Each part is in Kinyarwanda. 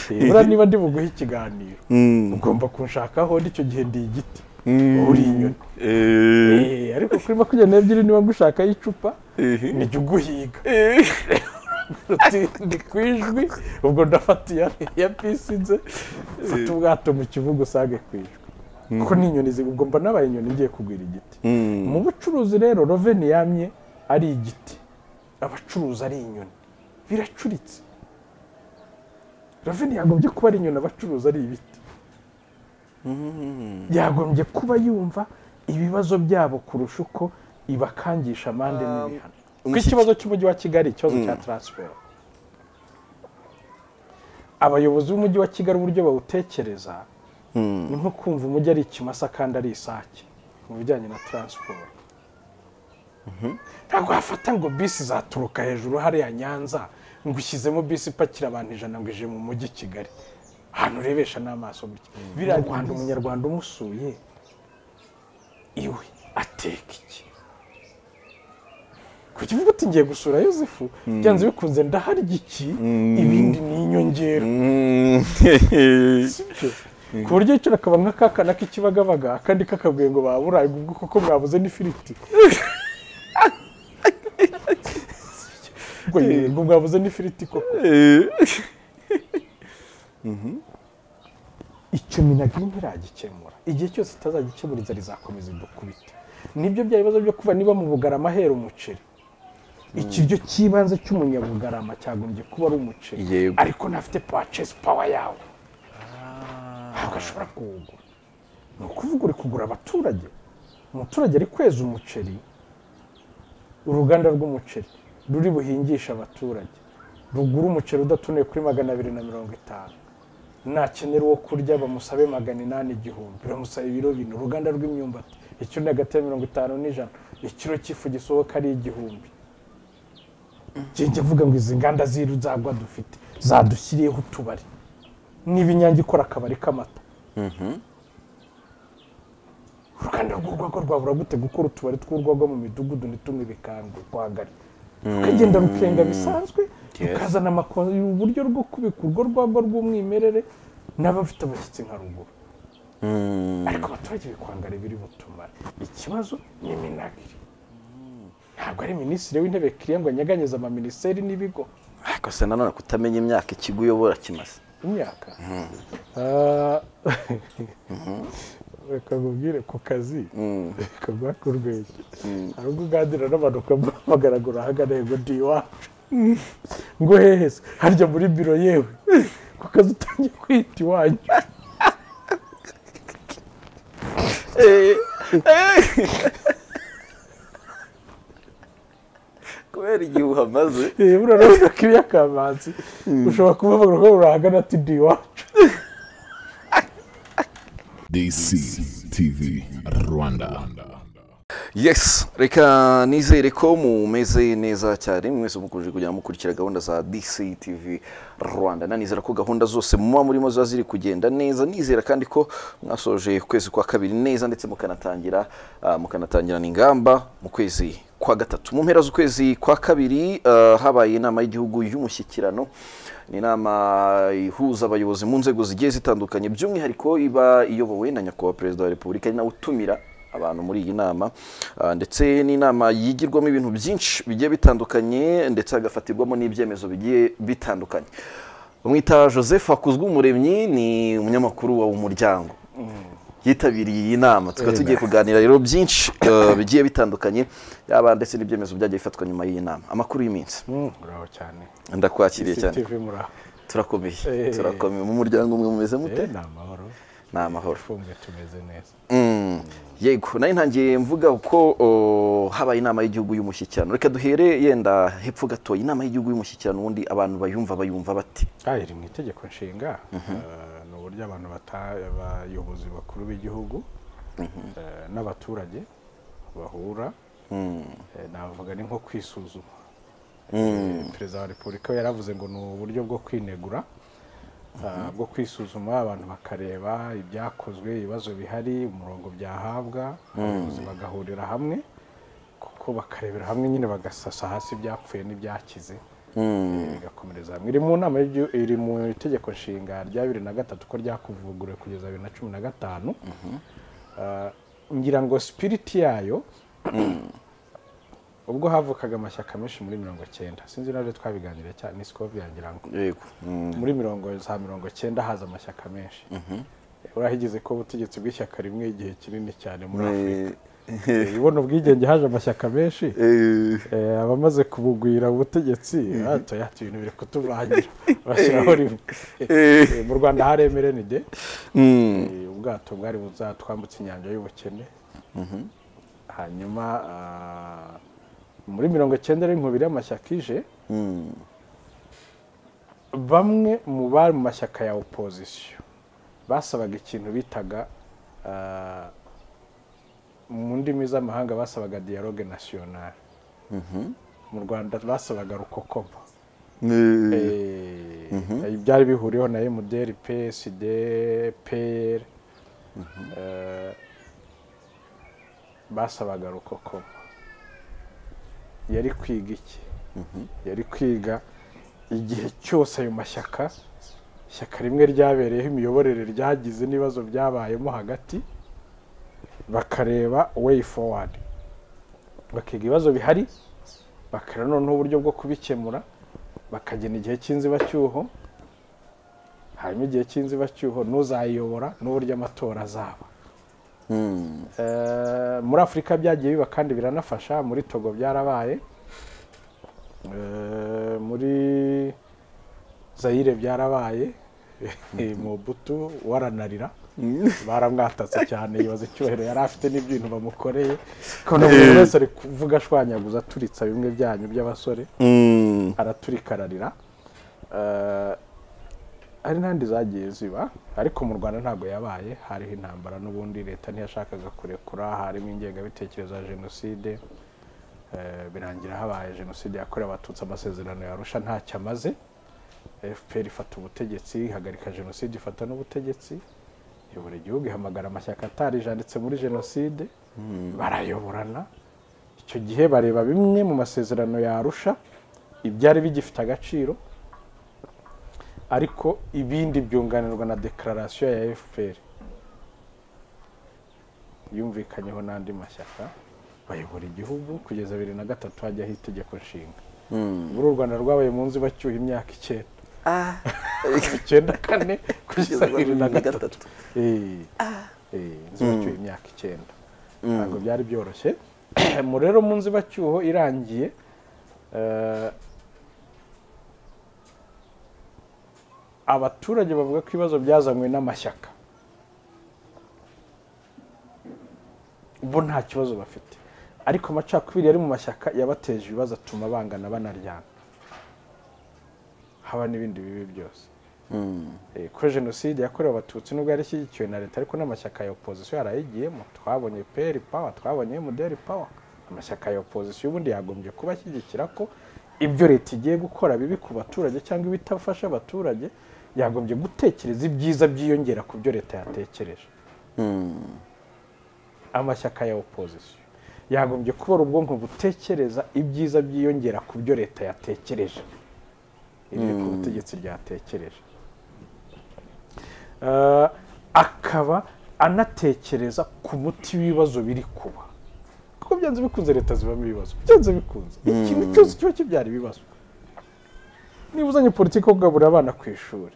nibura niba ndi buguhe ikiganiro ugomba kunshakaho n'icyo gihe ndi igiti uri inyoni Eh, ariko kuri makumyabiri n'ebyiri niba ngushakaho icupa nijya uguhiga ndi ku ijwi ubwo ndafata iya iya bisi nze mfata ubwato mu kibuga usange ku ijwi kuko ni inyoni zi- ubwo mba nabaye inyoni ngiye kugwira igiti mu bucuruzi rero roveni yamye ari igiti abacuruzi ari inyoni biracuritse roveni yagombye kuba ari inyoni abacuruzi ari ibiti yagombye kuba yumva ibibazo byabo kurusha uko ibakangisha amande n'ibihano kuko umushyitsi- ikibazo cy'umujyi wa kigali ikibazo cya taransiferi abayobozi b'umujyi wa kigali uburyo bawutekereza ni nko kumva umujyi ari ikimasa kandi ari isake mu bijyanye na taransiporo ntabwo wafata ngo bisi zaturuka hejuru hariya nyanza ngo ushyizemo bisi ipakira abantu ijana ngo ije mu mujyi i kigali ahantu urebesha n'amaso gutya biriya mu rwanda umunyarwanda umusuye iwe ateka iki kuki uvuga uti ngiye gusura yosefu byanze bikunze ndaharya iki ibindi ni inyongera sibyo ku buryo yicara akaba nk'akakana k'ikibagabaga akandi kakabwiye ngo baburaye ubwo koko mwabuze n'ifiriti ubwo yirira, ngo mwabuze n'ifiriti koko icyo minagiri ntiragikemura igihe cyose itazagikemura inzara izakomeza idukubita nibyo bya bibazo byo kuva niba mu bugarama hera umuceri ikiryo cy'ibanze cy'umunyabugarama cyagombye kuba ari umuceri Yego. ariko ntafite purchase power yawo ntabwo ashobora kuwugura ni ukuvuga uri kugura abaturage umuturage ari kweza umuceri uruganda rw'umuceri ruri buhingishe abaturage rugura umuceri udatonoye kuri magana abiri na mirongo itanu nakenera uwo kurya bamusabe magana inani igihumbi bamusaba ibiro bine uruganda rw'imyumbati ikiro ni hagati ya mirongo itanu n'ijana ikiro cy'ifu gisohoka ari igihumbi njye mvuga ngo izi nganda z'iruzagwa dufite zadushyiriyeho utubari niba inyange ikora akabari k'amata uruganda rw'urwagwa rwabura gute gukora utubari tw'urwagwa mu midugudu ntitunywe bikangwe rwagari rukagenda rukenga bisanzwe rukazana amako- uburyo bwo kubika urwo rwagwa rw'umwimerere n'abafite abashyitsi nka ruguru ariko abaturage bikwangara biri butumare ikibazo ni iminagiri ntabwo ari minisitiri w'intebe kiriya ngo anyeganyeze amaminisiteri n'ibigo ariko se nanone kutamenya imyaka ikigo uyobora kimaze imyaka Ah, reka nkubwire ku kazi kagwa ku rwego hari ubwo uganira n'abantu ukamuhamagara ngo urahagane ngo ndi iwacu ngo hehe se harya muri biro yewe ku kazi utangiye kwita iwanyu kubera igihe uhamaze Eh, buriya urabona ko iyo akamanzi ushobora kumuhamagara ngo urahagana ati ndi iwacu DCTV Rwanda. yes reka nizere ko mumeze neza cyane mwese mukomeje kujya mukurikira gahunda za dctv rwanda nanizera ko gahunda zose muba murimo ziba ziri kugenda neza nizera kandi ko mwasoje ukwezi kwa kabiri neza ndetse mukanatangira ah, mukanatangirana ingamba mu kwezi kwa gatatu mu mpera z'ukwezi kwa kabiri ah, habaye inama y'igihugu y'umushyikirano ni inama ihuza abayobozi mu nzego zigiye zitandukanye by'umwihariko iba iyobowe na nyakubahwa perezida wa repubulika ari nawe utumira abantu muri iyi nama Ah, ndetse n'inama yigirwamo ibintu byinshi bigiye bitandukanye ndetse hagafatirwamo n'ibyemezo bigiye bitandukanye umwita joseph akuzwe umuremyi ni umunyamakuru wa umuryango yitabiriye iyi nama tukaba tugiye kuganira rero byinshi eh, bigiye bitandukanye yaba ndetse n'ibyemezo byagiye bifatwa nyuma y'iyi nama amakuru y'iminsi muraho cyane ndakwakiriye cyane CCTV muraho turakomeye Eh. turakomeye mu muryango umwe mumeze mute Eh, ni amahoro ni amahoro twumve tumeze neza Mm, yego nayo ntangiye mvuga ko o, habaye inama y'igihugu y'umushyikirano reka duhere yenda hepfo gato inama y'igihugu y'umushyikirano ubundi abantu bayumva bayumva bati Ah, iri mu itegeko nshinga Eh, ni uburyo abantu bata- abayobozi bakuru b'igihugu eh, n'abaturage bahura Eh, navuga ni nko kwisuzuma Eh, perezida wa repubulika we yaravuze ngo ni uburyo bwo kwinegura Ah, bwo kwisuzuma abantu bakareba ibyakozwe ibibazo bihari umurongo byahabwa abayobozi bagahurira hamwe kuko bakarebera hamwe nyine bagasasa hasi ibyapfuye n'ibyakize igakomereza hamwe iri mu nama y'igi- iri mu itegeko nshinga rya bibiri na gatatu ko ryakuvuguruwe kugeza bibiri na cumi na gatanu Ah, ngira ngo sipiriti yayo ubwo havukaga amashyaka menshi muri mirongo cyenda sinzi n'aho twabiganiriye cyane ni sikoviya ngira ngo yego Mm. muri mirongo za mirongo cyenda haza amashyaka menshi urahigeze ko ubutegetsi bw'ishyaka rimwe igihe kinini cyane muri afurika ubona ubwigenge haje amashyaka menshi Eh, Eh, abamaze kubugwira ubutegetsi hato yato ibintu biri kutuvangira bashyiraho rimwe eh, Eh, mu rwanda hari emerenide mm. ubwato bwari buzatwambutse inyanja y'ubukene hanyuma ah, muri mirongo icyenda n'inkubiri y'amashyaka ije Mm. bamwe mu bari mu mashyaka ya opozisiyo basabaga ikintu bitaga ah, mu ndimi z'amahanga basabaga dialogue nationale Mhm. mu rwanda basabaga rukokoma Eh, Eh, byari bihuriweho na emuderi psd pr eh, basabaga rukokoma yari kwiga iki yari kwiga igihe cyose ayo mashyaka ishyaka rimwe ryabereyeho imiyoborere ryagize n'ibibazo byabayemo hagati bakareba way forward bakiga ibibazo bihari bakareba noneho uburyo bwo kubikemura bakagena igihe cy'inzibacyuho hanyuma igihe cy'inzibacyuho n'uzayiyobora n'uburyo amatora azaba Mm. Eh, muri afurika byagiye biba kandi biranafasha muri togo byarabaye Eh, muri zayire byarabaye mu butu waranarira baramwatatse cyane yibaza icyubahiro yari afite n'ibintu bamukoreye kubona buri wese ari kuvuga ashwanyaguza aturitsa bimwe byanyu by'abasore Mm. araturikararira Eh, hari n'andi zagiye ziba ariko mu rwanda ntabwo yabaye hariho intambara n'ubundi leta ntiyashakaga kurekura harimo ingengabitekerezo ya jenoside Eh, birangira habaye jenoside yakorewe abatutsi amasezerano yarusha ntacyo amaze fpr ifata ubutegetsi ihagarika jenoside ifata n'ubutegetsi iyobora igihugu ihamagara amashyaka atarijanditse muri jenoside barayoborana icyo gihe bareba bimwe mu masezerano yarusha ibyari bigifite agaciro ariko ibindi byunganirwa na dekararasiyo ya fpr yumvikanyeho n'andi mashyaka bayobora igihugu kugeza bibiri na gatatu hajyaho itegeko nshinga Mm. muri u rwanda rwabaye mu nzibacyuha imyaka icyenda Ah. icyenda kane kugeza bibiri na Kugeza gatatu Eh, eh, inzibacyuho imyaka icyenda ntabwo byari byoroshye mu rero mu nzibacyuho irangiye eh, abaturage bavuga ko ibibazo byazanywe n'amashyaka bo nta kibazo bafite ariko amacakubiri yari mu mashyaka yabateje ibibazo atuma bangana banaryana haba n'ibindi bibi byose Mm. Eh, ko jenoside yakorewe abatutsi nubwo yari ishyigikiwe na leta ariko n'amashyaka ya opozisiyo yarayigiyemo twabonye peri pawa twabonye emuderi pawa amashyaka ya opozisiyo ubundi yagombye kuba ashyigikira ko ibyo leta igiye gukora bibi ku baturage cyangwa ibitafasha abaturage yagombye gutekereza ibyiza byiyongera ku byo leta yatekereje Mm. amashyaka ya opozisiyo yagombye kubara ubwonko butekereza ibyiza byiyongera ku byo leta yatekereje ibyo ku butegetsi ryatekereje Eh, akaba anatekereza ku muti w'ibibazo biri kuba kuko byanze bikunze leta zibamo ibibazo byanze bikunze ikintu cyose kiba kibyara ibibazo niba uzanye politiki yo kugaburira abana ku ishuri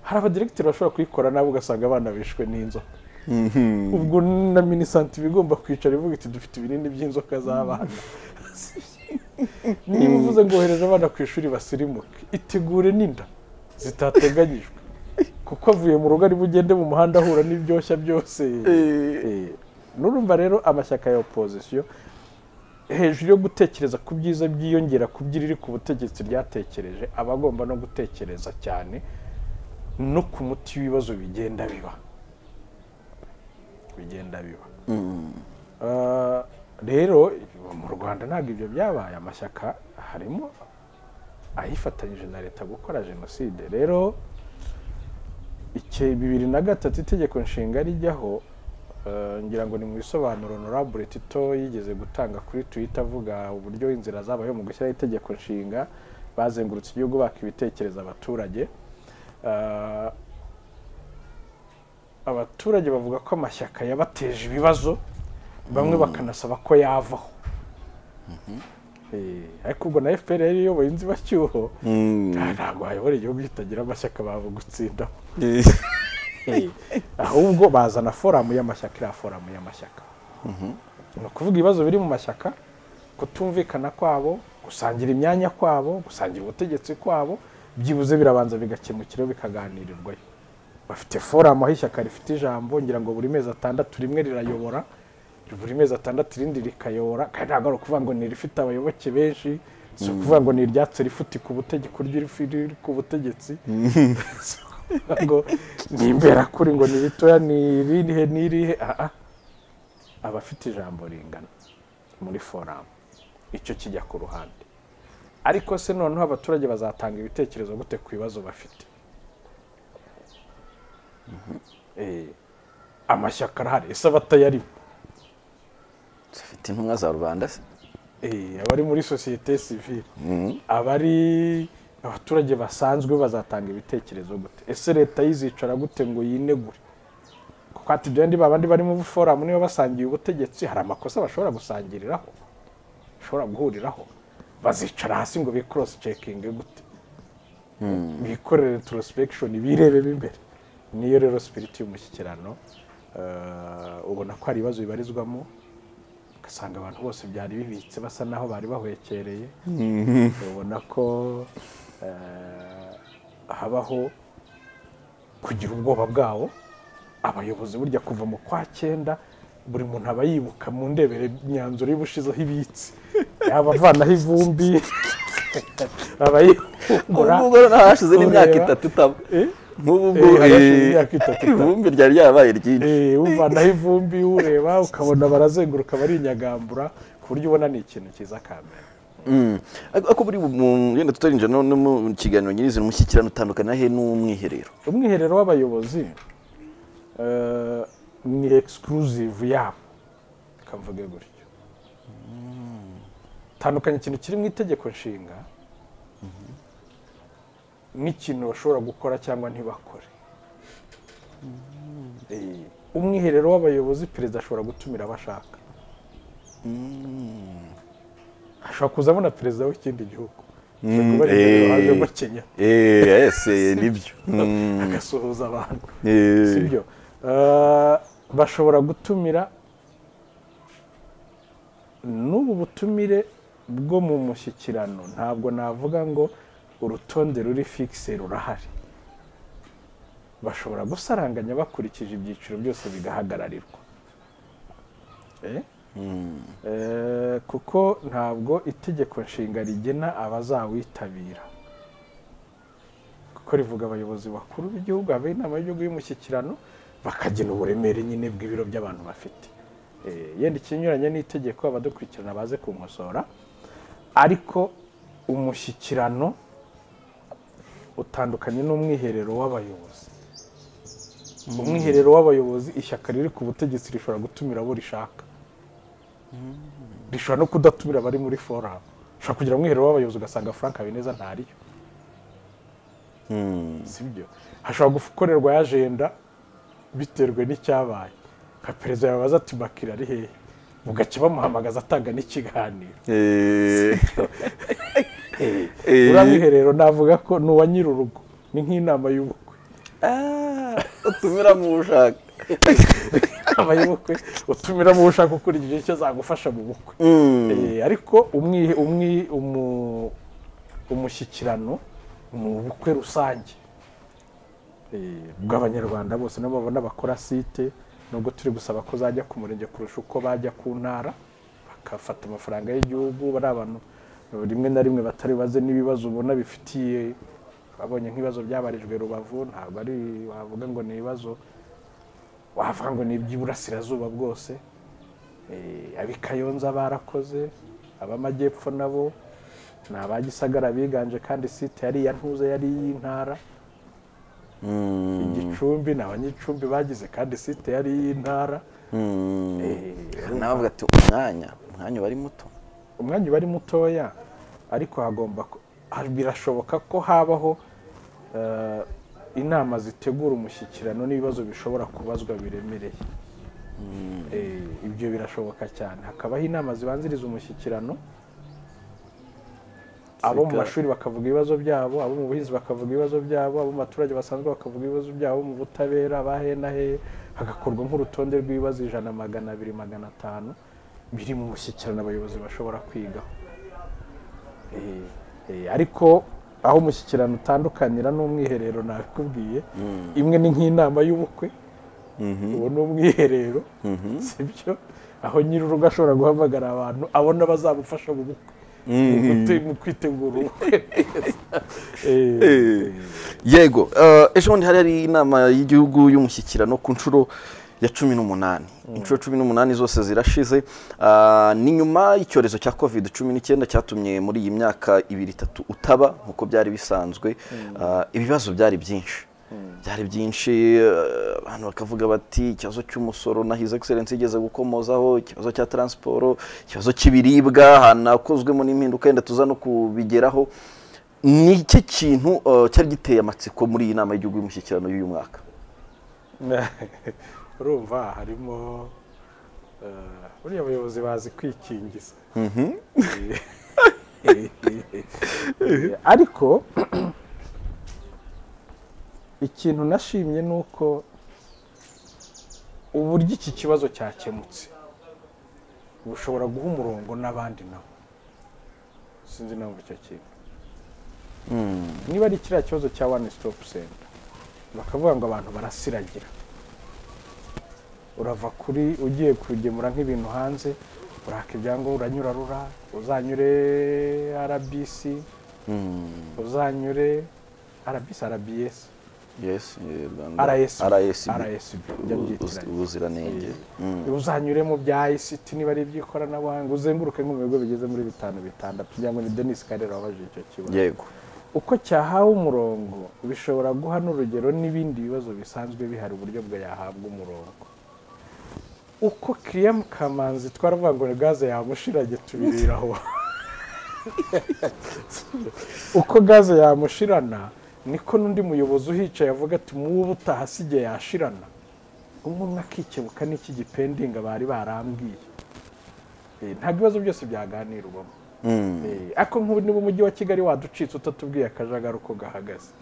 hari abadiregiteri bashobora kuyikora nabo ugasanga abana bishwe n'inzoka Mhm. ubwo na minisanti iba igomba kwicara ivuga iti dufite ibinini by'inzoka z'abana niba uvuze ngo wohereze abana ku ishuri basirimuke itegure n'inda zitateganyijwe kuko avuye mu rugo ari bugende mu muhanda ahura n'ibyoshya byose Eh, nurumva rero amashyaka ya opozisiyo hejuru yo gutekereza ku byiza byiyongera ku by'iriri ku butegetsi ryatekereje aba agomba no gutekereza cyane no ku muti w'ibibazo bigenda biba bigenda biba Eh, rero mu rwanda ntabwo ibyo byabaye amashyaka harimo ayifatanyije na leta gukora jenoside rero icyo bibiri na gatatu itegeko nshinga rijyaho eh, ngira ngo ni mu bisobanuro honorable tito yigeze gutanga kuri twitter avuga uburyo inzira zabayeho mu gushyiraho itegeko nshinga bazengurutse igihugu baka ibitekerezo abaturage Ah, abaturage bavuga ko amashyaka yabateje ibibazo bamwe bakanasaba ko yavaho Eh, ariko ubwo na fpr yari iyoboye inzibacyuho ntabwo hayobora igihugu kitagira amashyaka baba gutsindaho Eh, ahubwo bazana foramu y'amashyaka iriya foramu y'amashyaka ni ukuvuga ibibazo biri mu mashyaka kutumvikana kwabo gusangira imyanya kwabo gusangira ubutegetsi kwabo byibuze birabanza bigakemukiraho bikaganirirwayo bafite foramu aho ishyaka rifite ijambo ngira ngo buri mezi atandatu rimwe rirayobora buri mezi atandatu irindi rikayobora kandi ntabwo ari ukuvuga ngo ni irifite abayoboke benshi si ukuvuga ngo ni iryatsi rifutika ubutegetsi riri ku butegetsi ngo ni imberakuri ngo ni ritoya ni irihe ni irihe aha abafite ijambo ringana muri foramu icyo kijya ku ruhande ariko se noneho abaturage bazatanga ibitekerezo gute ku bibazo bafite Eh, amashyaka arahari ese abatayarimo zifite intumwa za rubanda se Eh, abari muri sosiyete sivile abari abaturage basanzwe bazatanga ibitekerezo gute ese leta yizicara gute ngo yinegure kuko ati bya ndi babandi bari mu foramu niba basangiye ubutegetsi hari amakosa bashobora gusangiriraho bashobora guhuriraho bazicara hasi ngo be cross checking gute bikorere introspection birebemo imbere niyo rero spirit y'umushyikirano eh, ubona ko hari ibibazo bibarizwamo ugasanga abantu bose byari bibitse basa naho bari bahwekereye ubona ko eh, habaho kugira ubwoba bwawo abayobozi burya kuva mu kwa cyenda buri muntu aba yibuka mu ndebere imyanzuro y'ubushizeho ibitse yaba avanaho ivumbi aba yibumbura ubwo rero naho hashize n'imyaka ureba. itatu itaba Eh? nk'ubu Eh, ngubu hashize imyaka itatu itaba. ivumbi ryari ryarabaye ryinshi Eh, uvanaho ivumbi ureba ukabona barazenguruka barinyagambura ku buryo ubona ni ikintu cyiza kamera Mm. Ariko ariko buri mu- yenda tutarinjira no no mu kiganiro nyirizina umushyikirano utandukana he n'umwiherero umwiherero w'abayobozi eh, ni exclusive yabo kavuge gutyo tandukanya ikintu kiri mu itegeko nshinga n'ikintu bashobora gukora cyangwa ntibakore Eh, umwiherero w'abayobozi perezida ashobora gutumira abo ashaka ashobora kuzamo na perezida w'ikindi gihugu ashobora kuba ari perezida eh. wajemo kenya Eh, ese nibyo Mm. agasuhuza abantu Eh. sibyo Eh, bashobora gutumira n'ubu butumire bwo mu mushyikirano ntabwo navuga ngo urutonde ruri fikise rurahari bashobora gusaranganya bakurikije ibyiciro byose bigahagararirwa Eh? Eh, kuko ntabwo itegeko nshinga rigena abazawitabira kuko rivuga abayobozi bakuru b'igihugu habaye inama y'igihugu y'umushyikirano bakagena uburemere nyine bw'ibiro by'abantu bafite Eh, yenda ikinyuranye n'itegeko abadukurikirana baze kunkosora ariko umushyikirano utandukanye n'umwiherero w'abayobozi umwiherero w'abayobozi ishyaka riri ku butegetsi rishobora gutumira abo rishaka rishobora no kudatumira abari muri foramu ushobora kugira umwiherero w'abayobozi ugasanga frank habineza ntariyo sibyo hashobora gukorerwa ya ajenda biterwe n'icyabaye nka perezida yabaza ati bakira ari hehe mugake bamuhamagaza atanga n'ikiganiro Eh. Eh. uriya mwiherero navuga ko ni uwa nyir'urugo ni nk'inama y'ubukwe Ah, utumiramo uwo ushaka inama y'ubukwe utumiramo uwo ushaka ukurikije icyo zagufasha mu bukwe Eh, ariko umwi- umwi- umu- umushyikirano ni ubukwe rusange Eh, bw'abanyarwanda bose nabo babona bakora site nubwo turi gusaba ko zajya ku murenge kurusha uko bajya ku ntara bagafata amafaranga y'igihugu bari abantu eh, rimwe na rimwe batari baze n'ibibazo ubona bifitiye babonye nk'ibibazo byabarijwe rubavu ntabwo ari wavuga ngo ni ibibazo wavuga ngo ni iby'iburasirazuba bwose Eh, ab'i Kayonza barakoze ab'amajyepfo nabo ni aba Gisagara biganje kandi site yari iya ntuza yari iy'intara igicumbi ni abanyicumbi bagize kandi site yari iy'intara Eh, navuga ati umwanya umwanya uba ari muto umwanya uba ari mutoya ariko hagomba ku- ah, birashoboka ko habaho eh, inama zitegura umushyikirano n'ibibazo bishobora kubazwa biremereye Eh, ibyo birashoboka cyane hakabaho inama zibanziriza umushyikirano abo mu Zika- mashuri bakavuga ibibazo byabo abo mu buhinzi bakavuga ibibazo byabo abo mu baturage basanzwe bakavuga ibibazo byabo mu butabera abahenahe hagakorwa nk'urutonde rw'ibibazo ijana magana abiri magana atanu biri mu mushyikirano abayobozi bashobora kwigaho Eh, eh, ariko aho umushyikirano utandukanira n'umwiherero nabikubwiye imwe ni nk'inama y'ubukwe uwo ni umwiherero sibyo aho nyir'urugo ashobora guhamagara abantu abona bazamufasha mu bukwe mu gute- mu kwitegura ubukwe Eh, Eh, yego eh, ejo bundi hari hari inama y'igihugu y'umushyikirano ku nshuro ya cumi n'umunani inshuro cumi n'umunani zose zirashize ah, ni nyuma y'icyorezo cya covid cumi n'icyenda cyatumye muri iyi myaka ibiri itatu utaba nk'uko byari bisanzwe Ah, ibibazo byari byinshi byari byinshi eh, abantu bakavuga bati ikibazo cy'umusoro na his excellence yigeze gukomozaho ikibazo cya transiporo ikibazo cy'ibiribwa hanakozwemo n'impinduka yenda tuza no kubigeraho ni iki kintu eh, cyari giteye amatsiko muri iyi nama y'igihugu y'umushyikirano y'uyu mwaka urumva harimo eh, buriya abayobozi bazi kwikingiza Eh, eh, ariko ikintu nashimye ni uko uburyo iki kibazo cyakemutse bushobora guha umurongo n'abandi nabo sinzi impamvu icyo kintu niba ari kiriya kibazo cya one stop center bakavuga ngo abantu barasiragira urava kuri ugiye kugemura nk'ibintu hanze uraka ibyangombwa uranyura rura uzanyure rbc uzanyure rbc rbs yes eh, Rwanda- RSB. RSB. RSB, njya mbyitirayo. ubuziranenge Mm. uzanyure mu bya ICT niba ari iby'ikoranabuhanga uzenguruke nko mu bigo bigeze muri bitanu bitandatu kugira ngo ni Denis Karera wabajije icyo kibazo yego uko cyahawe umurongo bishobora guha n'urugero n'ibindi bibazo bisanzwe bihari uburyo bwa yahabwa umurongo uko Kiriya Kamanzi twaravuga ngo ni gaze yamushiranye tubiriraho uko gaze yamushirana niko n'undi muyobozi uhicaye avuga ati mubu utahasigaye yashirana umuntu akikebuka n'iki gipendinga bari barambwiye Eh, nta bibazo byose byaganirwamo Mm. Eh, ariko nk'ubu niba umujyi wa kigali waducitse utatubwiye akajagari uko gahagaze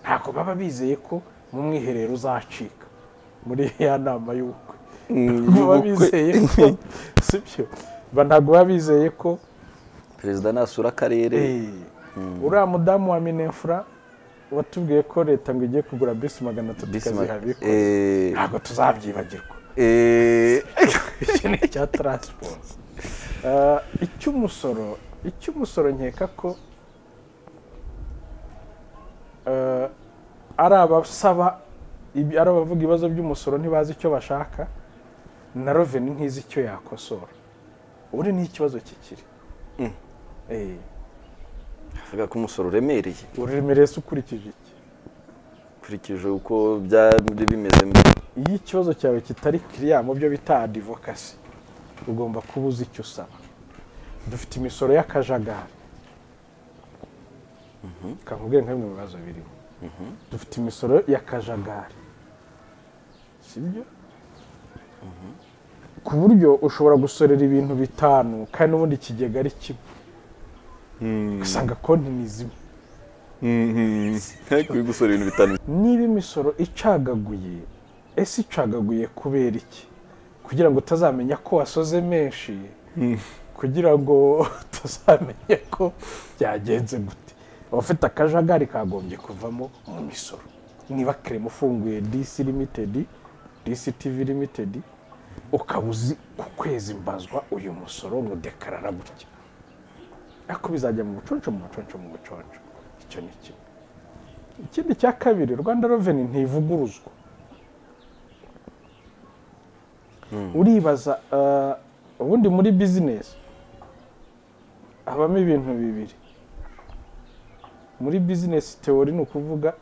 ntabwo baba bizeye ko mu mwiherero uzacika muri ya nama y'ubukwe ntabwo baba bizeye ko sibyo Ba- ntabwo baba bizeye ko perezida nasura akarere eh, uriya mudamu wa minefura watubwiye ko leta ngo igiye kugura bisi magana atatu Bisi ma- ikazihabika eh, ntabwo tuzabyibagirwa eh, iki ni icya taransiporo Eh, icy'umusoro icy'umusoro nkeka ko eh, ari abasaba ibi- ari abavuga ibibazo by'umusoro ntibazi icyo bashaka na roveni ntizi icyo yakosora ubu ni ikibazo kikiri Eh, avuga ko umusoro uremereye uremereye se ukurikije iki ukurikije uko byari bimeze mbere iyo ikibazo cyawe kitari kiriya mu byo bita adivokasi ugomba kuba uzi icyo usaba dufite imisoro y'akajagari kakubwira nka bimwe mu bibazo birimo dufite imisoro y'akajagari sibyo ku buryo ushobora gusorera ibintu bitanu kandi n'ubundi ikigega ari kimwe ugasanga konti ni zimwe kuri gusora ibintu bitanu niba imisoro icagaguye ese icagaguye kubera iki kugira ngo utazamenya ko wasoze menshi kugira ngo utazamenya ko byagenze gute abafite akajagari kagombye kuvamo mu misoro niba kerema ufunguye disi limitedi disi tivi limitedi ukaba uzi ku kwezi mbazwa uyu musoro mudekarara gutya ariko bizajya mu buconco mu buconco mu buconco icyo ni kimwe ikindi cya kabiri rwanda reveni ntivuguruzwa uribaza eh, ubundi muri bizinesi habamo ibintu bibiri muri bizinesi teori ni ukuvuga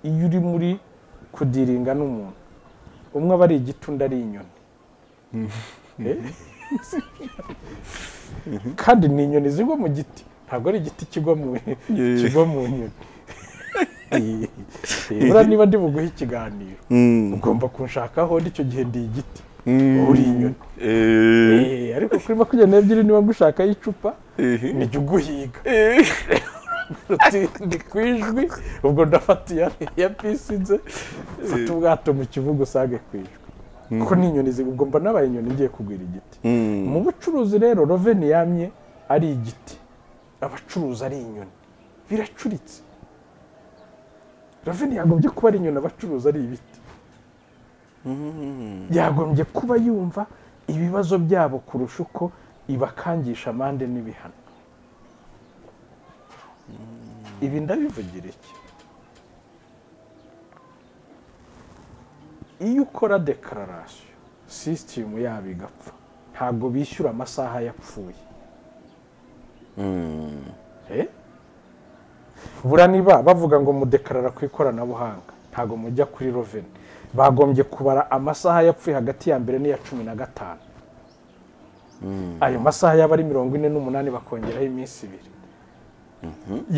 iyo uri muri kudiringa n'umuntu umwe aba ari igiti undi ari inyoni Eh? kandi ni inyoni zigwa mu giti ntabwo ari igiti kigwa mu kigwa mu nyoni buriya niba ndi buguhe ikiganiro ugomba kunshakaho n'icyo gihe ndi igiti uri inyoni Eh, ariko kuri makumyabiri n'ebyiri niba ngushakaho icupa nijya uguhiga Uti, ndi ku ijwi ubwo ndafata iya iya bisi nze mfata ubwato mu kibuga usange ku ijwi kuko ni inyoni zi- ubwo mba nabaye inyoni ngiye kugwira igiti mu bucuruzi rero roveni yamye ari igiti abacuruzi ari inyoni biracuritse roveni yagombye kuba ari inyoni abacuruzi ari ibiti yagombye kuba yumva ibibazo byabo kurusha uko ibakangisha amande n'ibihano ibi ndabivugira iki iyo ukora dekararasiyo sisitemu yabo igapfa ntabwo bishyura amasaha yapfuye Eh? buriya niba bavuga ngo mudekarara ku ikoranabuhanga ntabwo mujya kuri roveni bagombye kubara amasaha yapfuye hagati ya mbere n'iya cumi na gatanu ayo masaha yaba ari mirongo ine n'umunani bakongeraho iminsi ibiri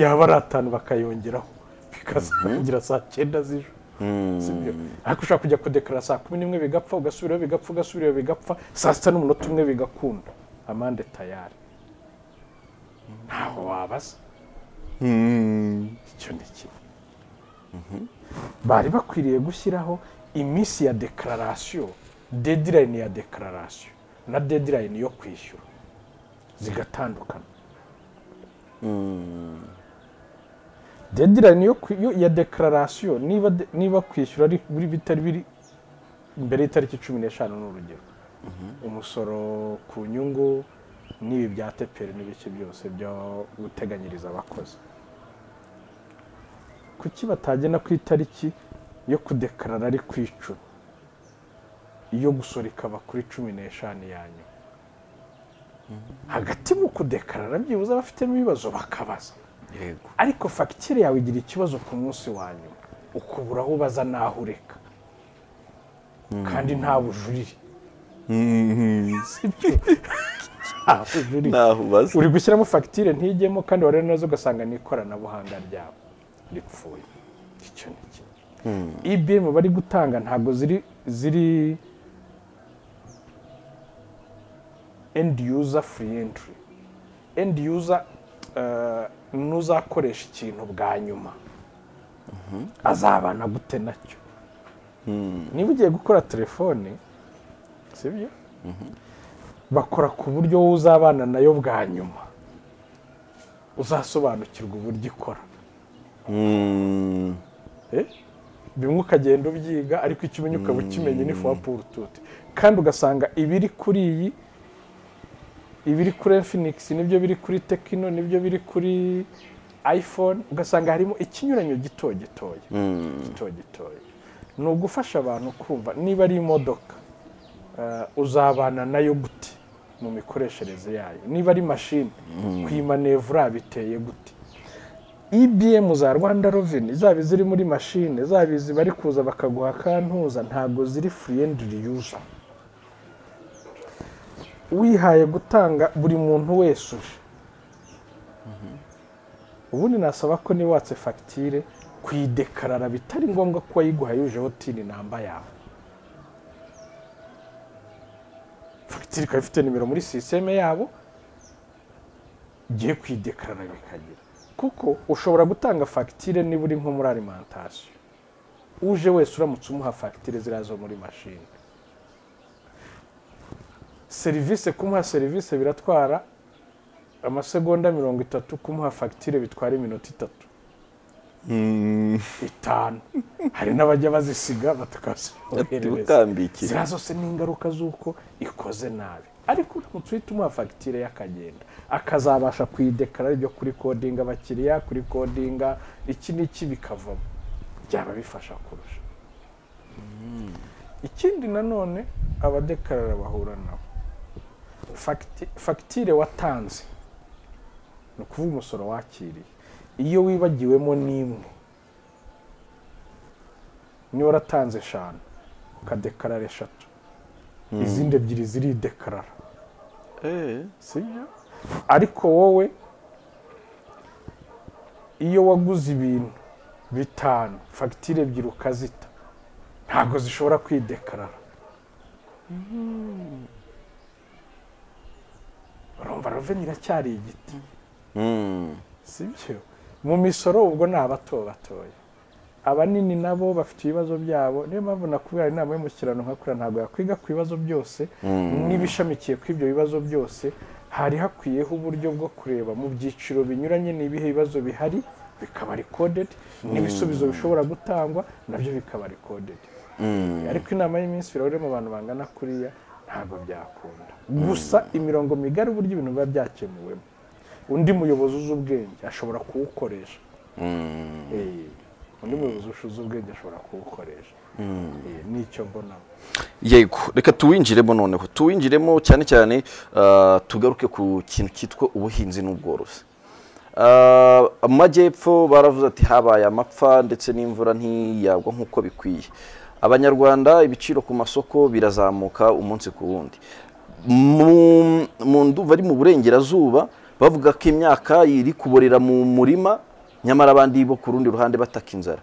yaba ari atanu bakayongeraho bikazarangira saa cyenda z'ijoro sibyo ariko ushobora kujya kudekarara saa kumi n'imwe bigapfa ugasubirayo bigapfa ugasubirayo bigapfa saa sita n'umunota umwe bigakunda amande tayari ntaho wabaza icyo ni kimwe bari bakwiriye gushyiraho iminsi ya dekararasiyo dedirayini ya dekararasiyo na dedirayini yo kwishyura zigatandukana dedirayini yo kwi- yo- ya dekararasiyo niba de- niba kwishyura ari biri bitari biri mbere y'itariki cumi n'eshanu ni urugero umusoro ku nyungu n'ibi bya teperi n'ibiki byose byo guteganyiriza abakozi kuki batagena ku itariki yo kudekarara ari ku icumi iyo gusora ikaba kuri cumi n'eshanu ya nyuma hagati mu kudekarara byibuze abafitemo ibibazo bakabaza yego ariko fagitire yawe igira ikibazo ku munsi wa nyuma ukubura aho ubaza n'aho ureka kandi nta bujurire sibyo nta bujurire ntaho ubaza uri gushyiramo fagitire ntijyemo kandi wareba neza ugasanga ni ikoranabuhanga ryabo ripfuye icyo ni kimwe ibm bari gutanga ntabwo ziri ziri end user free entry end user eh, n'uzakoresha ikintu bwa nyuma azabana gute nacyo niba ugiye gukora telefone sibyo bakora ku buryo wowe uzabana nayo bwa nyuma uzasobanukirwa uburyo ikora Mm. Eh? bimwe ukagenda ubyiga ariko icyo umenya ukaba ukimenya ni fwa purututi kandi ugasanga ibiri kuri iyi ibiri kuri infinigisi nibyo biri kuri tekino nibyo biri kuri iphone ugasanga harimo ikinyuranyo gito gitoya gito gitoya ni ugufasha abantu kumva niba ari imodoka eh, uzabana nayo gute mu mikoreshereze yayo niba ari mashini kuyimanevura biteye gute ibm za rwanda reveni zaba iziri muri mashine zaba izi bari kuza bakaguha kantuza ntabwo ziri free and reuse wihaye gutanga buri muntu wese uje ubundi nasaba ko niba watse fagitire kuyidekarara bitari ngombwa ko wayiguhaye yujeho tini namba yawe fagitire ikaba ifite nimero muri sisiteme yabo ugiye kuyidekarara bikagira kuko ushobora gutanga fagitire niba uri nko muri alimantasiyo uje wese uramutse umuha fagitire ziriya zo muri mashini serivisi kumuha serivisi biratwara amasegonda mirongo itatu kumuha fagitire bitwara iminota itatu itanu hari n'abajya bazisiga batakazoherereza utambikira ziriya zose ni ingaruka z'uko ikoze nabi ariko uramutse uhita umuha fagitire y'akagenda akazabasha kuyidekarara ibyo kuri kodinga abakiriya kuri kodinga iki n'iki bikavamo byaba bifasha kurusha ikindi nanone abadekarara bahura nabo Fagiti- fagitire watanze ni ukuvuga umusoro wakiriye iyo wibagiwemo n'imwe niba waratanze eshanu ukadekarara eshatu izindi ebyiri ziridekarara Eh. sibyo ariko wowe iyo waguze ibintu bitanu fagitire ebyiri ukazita ntabwo zishobora kwidekarara urumva roveni iracyari igiti Mm. si byo mu misoro ubwo ni abato batoya abanini nabo bafite ibibazo byabo niyo mpamvu nakubwira inama y'umushyirano nkakura ntabwo yakwiga ku bibazo byose n'ibishamikiye kuri ibyo bibazo byose hari hakwiyeho uburyo bwo kureba mu byiciro binyuranye n'ibihe bibazo bihari bikaba rikodedi n'ibisubizo bishobora gutangwa nabyo bikaba rikodedi Mm. ariko inama y'iminsi ibirahure mu bantu bangana kuriya ntabwo byakunda gusa imirongo migari uburyo ibintu biba byakemuwemo undi muyobozi uzi ubwenge ashobora kuwukoresha Mm. Eh, undi muyobozi ushize ubwenge ashobora kuwukoresha Eh, nicyo mbonamo yego reka tuwinjiremo noneho tuwinjiremo cyane cyane ah, tugaruke ku kintu cyitwa ubuhinzi n'ubworozi Ah, amajyepfo baravuze ati habaye amapfa ndetse n'imvura ntiyagwa nk'uko bikwiye abanyarwanda ibiciro ku masoko birazamuka umunsi ku wundi mu mu nduva ari mu burengerazuba bavuga ko imyaka iri kuborera mu murima nyamara abandi bo ku rundi ruhande bataka inzara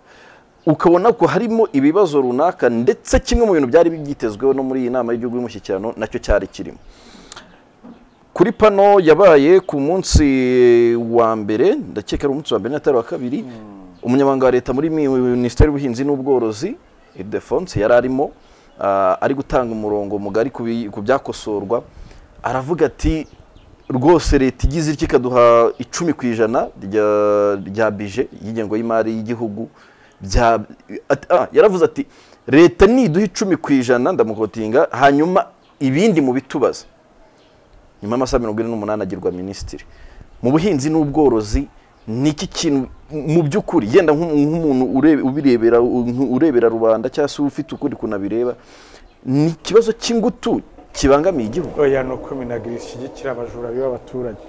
ukabona ko harimo ibibazo runaka ndetse kimwe mu bintu byari byitezweho no muri iyi nama y'igihugu y'umushyikirano nacyo cyari kirimo kuri pano yabaye ku munsi wa mbere ndakeka ari umunsi wa mbere n'atari wa kabiri umunyamabanga wa leta muri minisiteri y'ubuhinzi n'ubworozi idefonse yari arimo ah, ari gutanga umurongo mugari ku bi- ku byakosorwa aravuga ati rwose leta igize iki ikaduha icumi ku ijana rya- rya bije y'ingengo y'imari y'igihugu bya at- ah, yaravuze ati leta niduha icumi ku ijana ndamukotinga hanyuma ibindi mu bitubaze nyuma y'amasaha mirongo ine n'umunani agirwa minisitiri mu buhinzi n'ubworozi ni iki kintu mu by'ukuri yenda nk'u- nk'umuntu urebe- ubirebera u- urebera rubanda cyangwa se ufite ukuri kunabireba ni ikibazo cy'ingutu kibangamiye igihugu oya ni uko minagiri ishyigikira abajura biba abaturage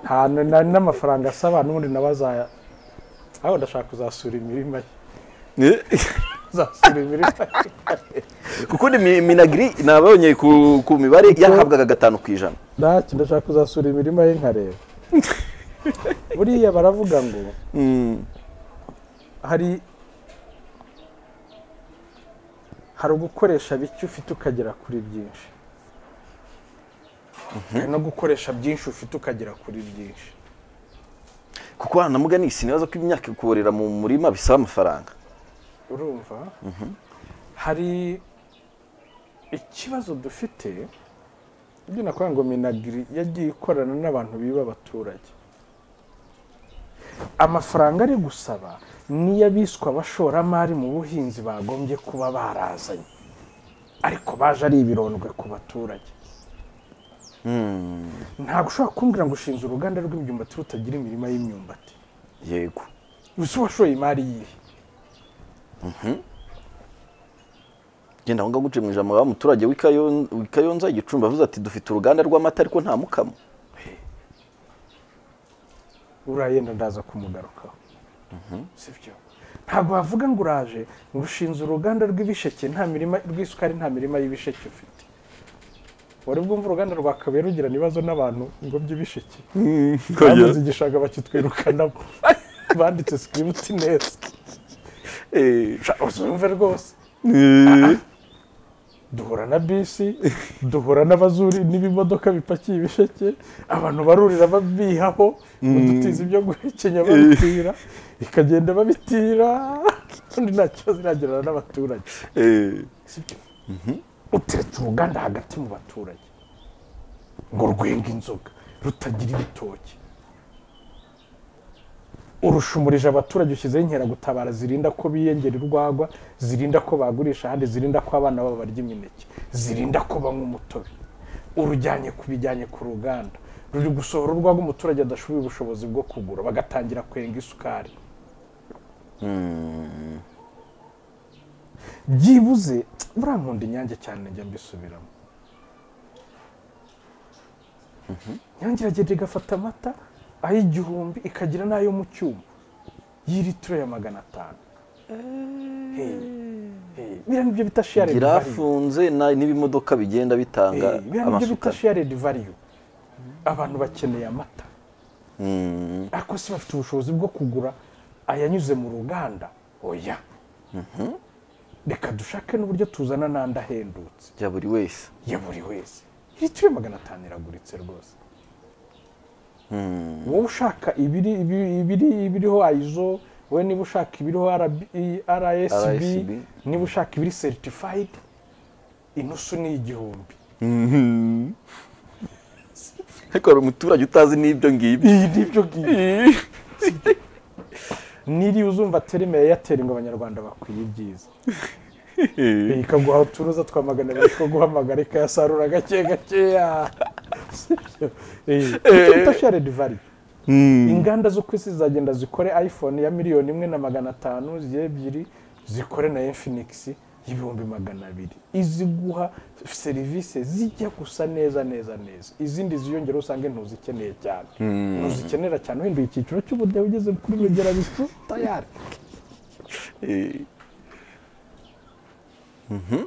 nta na- n'amafaranga asaba n'ubundi nawe azaya aho ndashaka kuzasura imirima ye uzasura imirima ye kuko ni mi- minagiri nabonye ku ku mibare yahabwaga gatanu ku ijana ntacyo ndashaka kuzasura imirima ye nkareba buriya baravuga ngo hari hari ugukoresha bike ufite ukagera kuri byinshi hari no gukoresha byinshi ufite ukagera kuri byinshi kuko hanamugani sinibaza ko imyaka kuborera mu murima bisaba amafaranga urumva hari ikibazo dufite ibyo nakuvuga ngo minagiri yagiye ikorana n'abantu biba abaturage amafaranga ari gusaba niyo abiswa abashoramari mu buhinzi bagombye kuba barazanye ariko baje ari ibirondwe ku baturage ntabwo ushobora kumbwira ngo ushinze uruganda rw'imyumbati rutagira imirima y'imyumbati yego uzi uwashoye imari yihe genda aho ngaho guce mu ijambo wa muturage w'i Kayon- w'i Kayonza igicumbi avuze ati dufite uruganda rw'amata ariko nta mukamo uriya yenda ndaza kumugarukaho si byo ntabwo wavuga ngo uraje ngo ushinze uruganda rw'ibisheke nta mirima rw'isukari nta mirima y'ibisheke ufite wari bwumva uruganda rwakabaye rugirana ibibazo n'abantu ngo by'ibisheke bamaze igishanga bakitwirukanamo banditse sikiributi neza Sha- uzumve rwose duhura na bisi duhura n'abazuri n'ibimodoka bipakiye ibisheke abantu barurira babihaho udutizi byo guhekenya babitira ikagenda babitira kandi nta kibazo iragirana n'abaturage sibyo uteretse uruganda hagati mu baturage ngo rwenga inzoga rutagira ibitoki urushumirije abaturage ushyizeho inkeragutabara zirinda ko biyongera urwagwa zirinda ko bagurisha ahandi zirinda ko abana babo barya imineke zirinda ko banywa umutobe urujyanye ku bijyanye ku ruganda ruri gusohora urwagwa umuturage adashoboye ubushobozi bwo kugura bagatangira kwenga isukari byibuze buriya nkunda inyange cyane njya mbisubiramo inyange iragenda igafata amata ay'igihumbi ikagira n'ayo mu cyuma y'ilitiro ya magana atanu Hey, hey, biriya nibyo bita share igira afunze na- n'ibimodoka bigenda bitanga biriya nibyo bita amasuka shared value abantu bakeneye amata ariko se bafite ubushobozi bwo kugura ayanyuze mu ruganda oya reka dushake n'uburyo tuzana n'andi ahendutse bya buri wese ya buri wese litiro magana atanu iraguritse rwose wowe ushaka ibiri ibiri- ibiri- ibiriho ayizo wowe niba ushaka ibiriho rsb RSB. niba ushaka ibiri seritifayidi inusu ni igihumbi ariko hari umuturage utazi n'ibyo ngibyo iyi ni ibyo ngibi niriwe uzumva terime ya eyateri ngo abanyarwanda bakwiye ibyiza ikaguha uturuza twa magana abiri two guhamagara ikayasarura gake gakeya icyita sharedi vali inganda zo ku isi zizagenda zikore iphone ya miliyoni imwe na magana atanu zigira ebyiri zikore na infinix y'ibihumbi magana abiri iziguha serivisi zijya gusa neza neza neza izindi ziyongera usange ntuzikeneye cyane ntuzikenera cyane uhinduye icyiciro cy'ubudehe ugeze kuri megera bicu tayari Eh,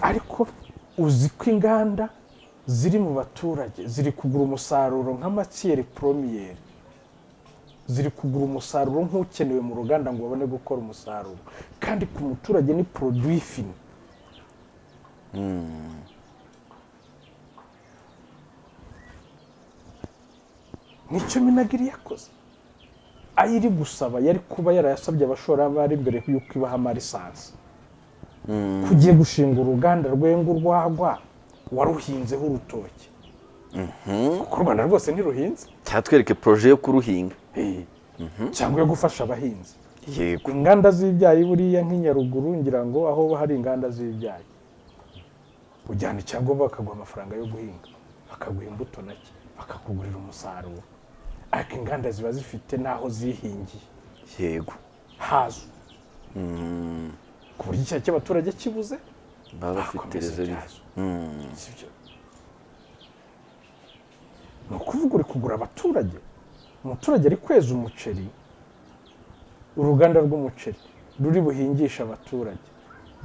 ariko uzi ko inganda ziri mu baturage ziri kugura umusaruro nka matiyeri poromiyeri ziri kugura umusaruro nk'ukenewe mu ruganda ngo babone gukora umusaruro kandi ku muturage ni poroduwi fini nicyo minagiri yakoze ayo iri gusaba yari kuba yarayasabye abashoramari mbere y'uko ibaha amarisansi kugiye gushinga uruganda rwenga urwagwa waruhinzeho urutoki kuko u rwanda rwose ntiruhinze cyatwereke poroje yo kuruhinga Eh, cyangwa yo gufasha abahinzi yego inganda z'ibyayi buriya nk'inyaruguru ngira ngo aho hari inganda z'ibyayi ujyana icyangombwa bakaguha amafaranga yo guhinga bakaguha imbuto nake bakakugurira umusaruro ariko inganda ziba zifite n'aho zihingiye yego hazo ku buryo icyayi cy'abaturage kibuze baba bafite bakomeza rezerive ibyazo. Sibyo. ni ukuvuga uri kugura abaturage umuturage ari kweza umuceri uruganda rw'umuceri ruri buhingisha abaturage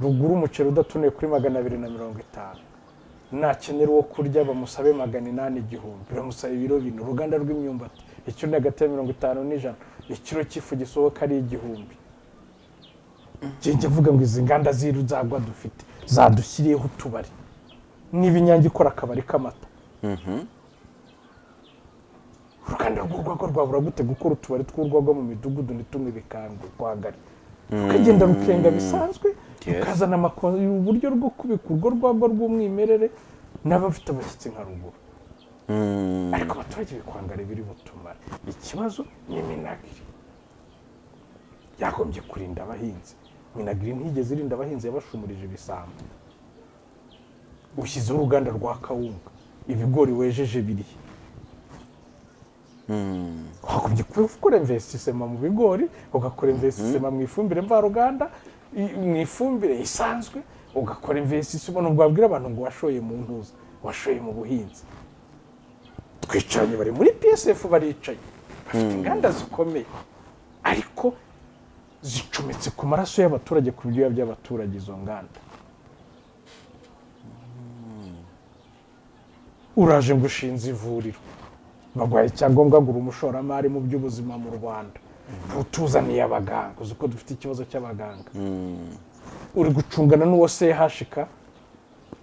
rugura umuceri udatonoye kuri magana abiri na mirongo itanu nakenera uwo kurya bamusabe magana inani igihumbi bamusaba ibiro bine uruganda rw'imyumbati ikiro ni hagati ya mirongo itanu n'ijana ikiro cy'ifu gisohoka ari igihumbi njye avuga ngo izi nganda z'iruzagwa dufite zadushyiriyeho utubari niba inyange ikora akabari k'amata uruganda rw'urwagwa rwabura gute gukora utubari tw'urwagwa mu midugudu ntitumwe bikangwe rwagari rukagenda rukenga bisanzwe Yes. rukazana amako- uburyo bwo kubika urwo rwagwa rw'umwimerere n'abafite abashyitsi nka ruguru ariko abaturage bikwangara ibiri butumare ikibazo ni minagiri yagombye kurinda abahinzi minagiri ntigeze irinda abahinzi yabashumurije ibisambo ushyizeho uruganda rwa kawunga ibigori wejeje birihe wagombye kuba ukora investisema mu bigori ugakora investisema mu ifumbire mvaruganda i- mu ifumbire isanzwe ugakora investisema nubwo wabwira abantu ngo washoye mu ntuza washoye mu buhinzi twicaranye bari muri psf baricaye bafite inganda zikomeye ariko zicometse ku maraso y'abaturage ku biryoya by'abaturage izo nganda uraje ngo ushinze ivuriro baguhaye icyangombwa ngo uri umushoramari mu by'ubuzima mu rwanda utuzaniye abaganga uzi ko dufite ikibazo cy'abaganga uri gucungana n'uwo sehashika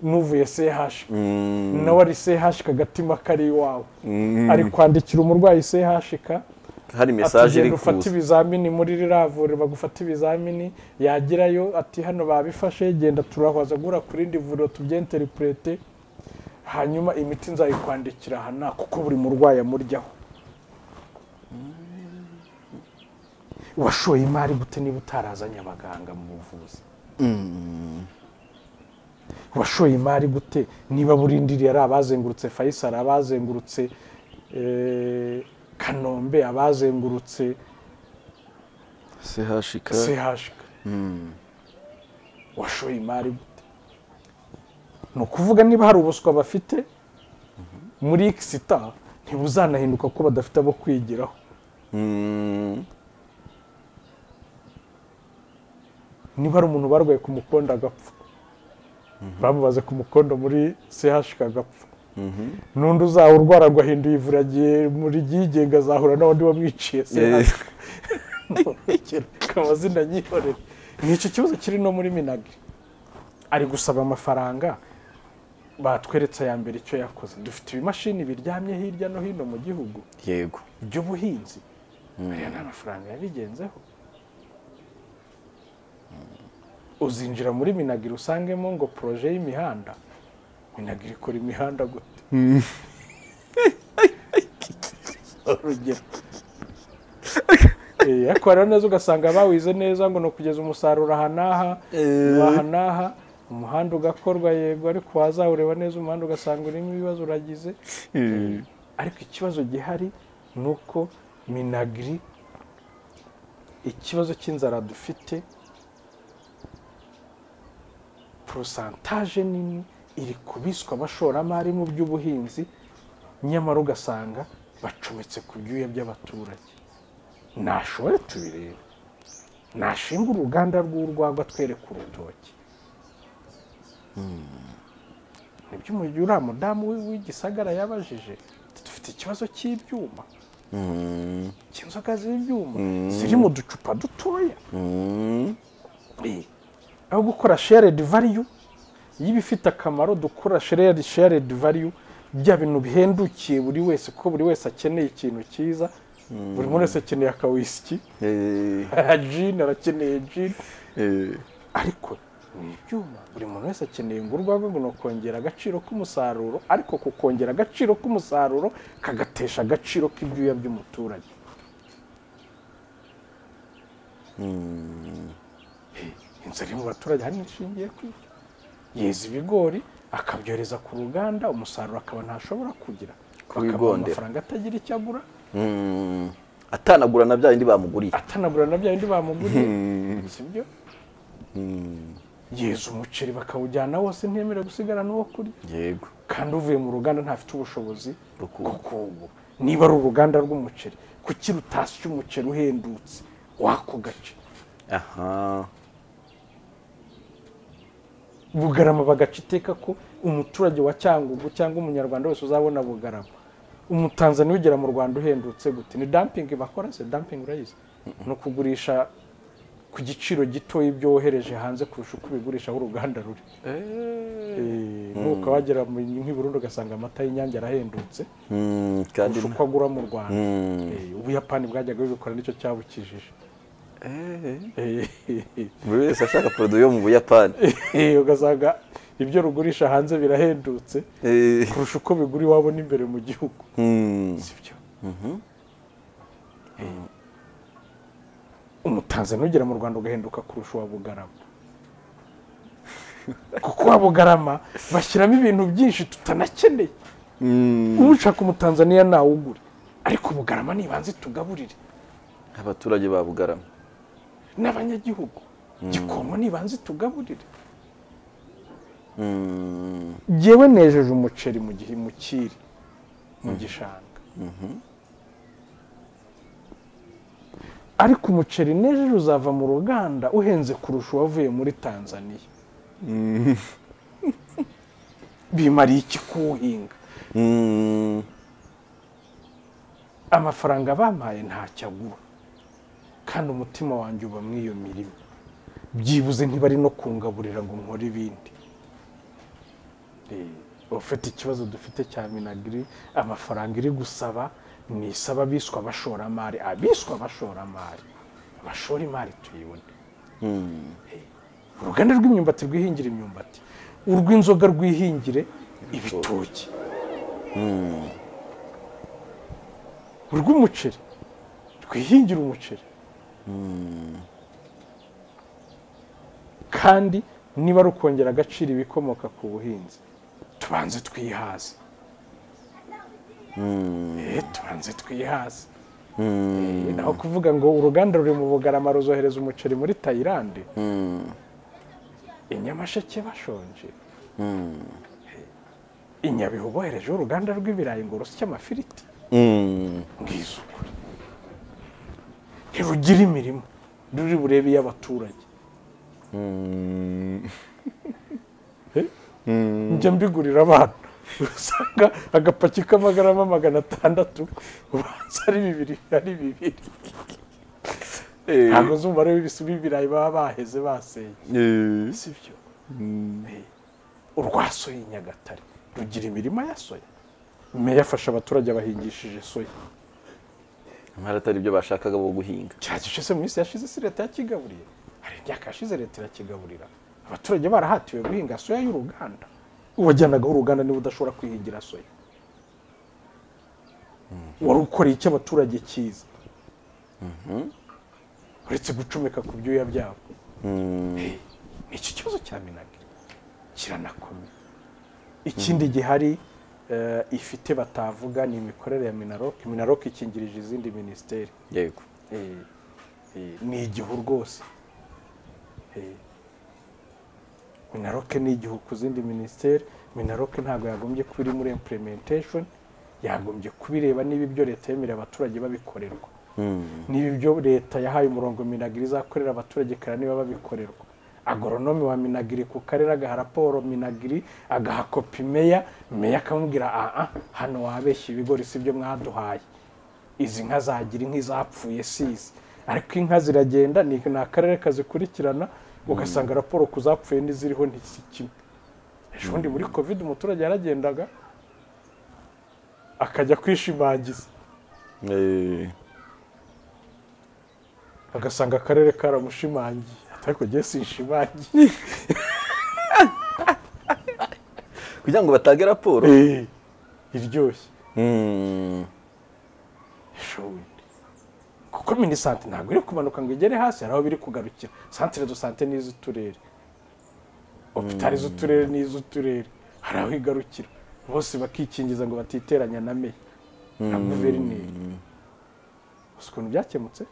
n'uvuye sehashika nawe ari sehashika agatima kari iwawe ari kwandikira umurwayi sehashika hari ati mesaje iri genda ufate kuza ibizamini muri ririya vuriro bagufate ibizamini yagerayo ati hano babifashe genda turahwaza gura ku rindi vuriro tubyenteripurete hanyuma imiti nzayikwandikira aha nta kuko buri murwayi amuryaho washoye imari gute niba utarazanye abaganga mu buvuzi washoye imari gute niba burindiriye ari abazengurutse fayisari abazengurutse eh, kanombe abazengurutse sehashika chk washoye imari gute ni ukuvuga niba hari ubuswa bafite muri ikisita ntibuzanahinduka kuko badafite abo kwigiraho Mm. niba hari umuntu barwaye ku mukondo agapfa bamubaze ku mukondo muri chk agapfa n'undi uzaba urwaragwa ahinduye ivura agiye muri ryigenga azahura n'abandi bamwiciye se Eh. reka amazina yihorere ni icyo kibazo kiri no muri minagri ari gusaba amafaranga batweretse aya mbere icyo yakoze dufite ibimashini biryamye hirya no hino mu gihugu yego by'ubuhinzi aya ni amafaranga yabigenzeho uzinjira muri minagiri usangemo ngo poroje y'imihanda minagiri ikora imihanda gute urugero Eh, ariko hari neza ugasanga bawize neza ngo ni ukugeza umusaruro aha n'aha aha n'aha umuhanda ugakorwa yego ariko wazawureba neza umuhanda ugasanga urimo ibibazo uragize ariko ikibazo gihari ni uko minagiri ikibazo cy'inzara dufite porosantaje nini iri kubiswa abashoramari mu by'ubuhinzi nyamara ugasanga bacometse ku byuya by'abaturage nashobore tubirebe nashinga uruganda rw'urwagwa twereka urutoki nibyo mu gihe uriya mudamu w'i- w'igisagara yabajije dufite ikibazo cy'ibyuma Mm, cy'inzoga z'ibyuma ziri mu ducupa dutoya mm, Eh, aho gukora sharedi valiyu y'ibifite akamaro dukora sharedi valiyu bya bintu bihendukiye buri wese ko buri wese akeneye ikintu cyiza buri muntu wese akeneye akawisiki eh, jini arakeneye jini eh, ariko ni ibyuma buri muntu wese akeneye ngo urwagwa ngo ni ukongera agaciro k'umusaruro ariko kukongera agaciro k'umusaruro kagatesha agaciro k'ibyuya by'umuturage inzara iri mu baturage ahanini ishingiye ku ibyo yeza ibigori akabyohereza ku ruganda umusaruro akaba ntashobora kugira bakamuha Kubigondera. amafaranga atagira icyo agura mm. atanagura na bya bindi bamuguriye atanagura na bya bindi bamuguriye si byo yeza umuceri bakawujyana wose ntiyemerewe gusigara n'uwo kurya yego kandi uvuye mu ruganda ntafite ubushobozi Bwo bwo kuwugura. kuwugura niba ari uruganda rw'umuceri kuki rutasya umuceri uhendutse w'ako gace aha bugarama bagaca iteka ko umuturage wa cyangugu cyangwa umunyarwanda wese uzabona bugarama umutanzaniya ugera mu rwanda uhendutse gute ni dampingi bakora se dampingi urayizi ni ukugurisha ku giciro gito ibyo wohereje hanze kurusha uko ubigurisha aho uruganda ruri Eh, nuko wagera mu- nk'i burundi ugasanga amata y'inyange arahendutse Mm, kandi kurusha uko agura mu rwanda Eh, ubuyapani bwajyaga bubikora nicyo cyabukijije buri wese ashaka poroduwi yo mu buyapani Eh, ugasanga ibyo rugurisha hanze birahendutse Eh, kurusha uko bigura iwabo n'imbere mu gihugu mm, sibyo Eh, umutanzaniya ugera mu rwanda ugahinduka kurusha uwa bugarama kuko uwa bugarama bashyiramo ibintu byinshi tutanakeneye mm. ushaka umutanzaniya ntawugure ariko bugarama nibanze tugaburire abaturage ba bugarama n'abanyagihugu gikomo nibanze tugaburire Mm, ngewe nejeje umuceri mu gihe mu kiri mu gishanga ariko umuceri nejeje uzava mu ruganda uhenze kurusha uwavuye muri tanzaniya bimariye iki kuwuhinga mm, amafaranga bampaye ntacyo agura kandi umutima wanjye uba muri iyo mirimo byibuze ntibari no kungaburira ngo nkore ibindi Eh, ufite ikibazo dufite cya minagiri amafaranga iri gusaba ni isaba abiswa abashoramari abiswa abashoramari abashora imari tuyibone mm. uruganda rw'imyumbati rwihingire imyumbati urw'inzoga rwihingire ibitoki urw'umuceri rwihingire umuceri kandi niba rukongera agaciro ibikomoka ku buhinzi tubanze twihaze Eh, tubanze twihaze Eh, naho kuvuga ngo uruganda ruri mu bugarama ruzohereza umuceri muri tayilande i nyamasheke bashonje i nyabihu boherejeho uruganda rw'ibirayi ngo rusye amafiriti Mm. ngizukure ntirugira imirimo ruri burebe iy'abaturage Mm. Eh? njya mbigurira abana usanga agapaki k'amagarama magana atandatu ubanza ari bibiri ari bibiri Eh, ntabwo uzi umubare w'ibisi- w'ibirayi baba baheze baseye eh, si byo mm, urwa soya i nyagatare rugira imirima ya soya meya afasha abaturage abahingishije soya nyamara atari byo bashakaga bo guhinga cya gishize mu minsi yashize si leta yakigaburiye hari imyaka yashize leta irakigaburira abaturage barahatiwe guhinga soya y'uruganda uwajyanagaho uruganda niba udashobora kwihingira soya wari ukoreye icyo abaturage cyiza uretse gucomeka ku byuya byabo Eh, Mm, ni iki kibazo cya minagri kiranakomeye ikindi gihari eh, ifite batavuga ni imikorere ya minaroke minaroke ikingirije izindi minisiteri yego Eh, eh, ni igihu rwose Eh, minaroke ni igihu ku zindi minisiteri minaroke ntabwo yagombye kuba iri muri implementation yagombye kubireba niba ibyo leta yemerera abaturage babikorerwa Mm, niba ibyo leta yahaye umurongo minagiri izakorera abaturage kare niba babikorerwa agoronomi wa minagiri ku karere agaha raporo minagiri agaha kopi meya meya akamubwira aha hano wabeshye ibigori si byo mwaduhaye izi nka zagira inka izapfuye sizi ariko inka ziragenda ni ni akarere kazikurikirana ugasanga raporo ku zapfuye n'iziriho ntisi kimwe ejo bundi muri kovide umuturage yaragendaga akajya kwishimagiza eh, agasanga akarere karamushimangiye ariko njye sinshimangiye kugira ngo batange raporo Eh, iryoshye Mm, ishoboye kuko minisante ntabwo iri kumanuka ngo igere hasi hari aho biri kugarukira santire do sante ni iz'uturere opitari z'uturere ni iz'uturere hari aho igarukira bose bakikingiza ngo batiteranya na meya na guverineri gusa ukuntu byakemutse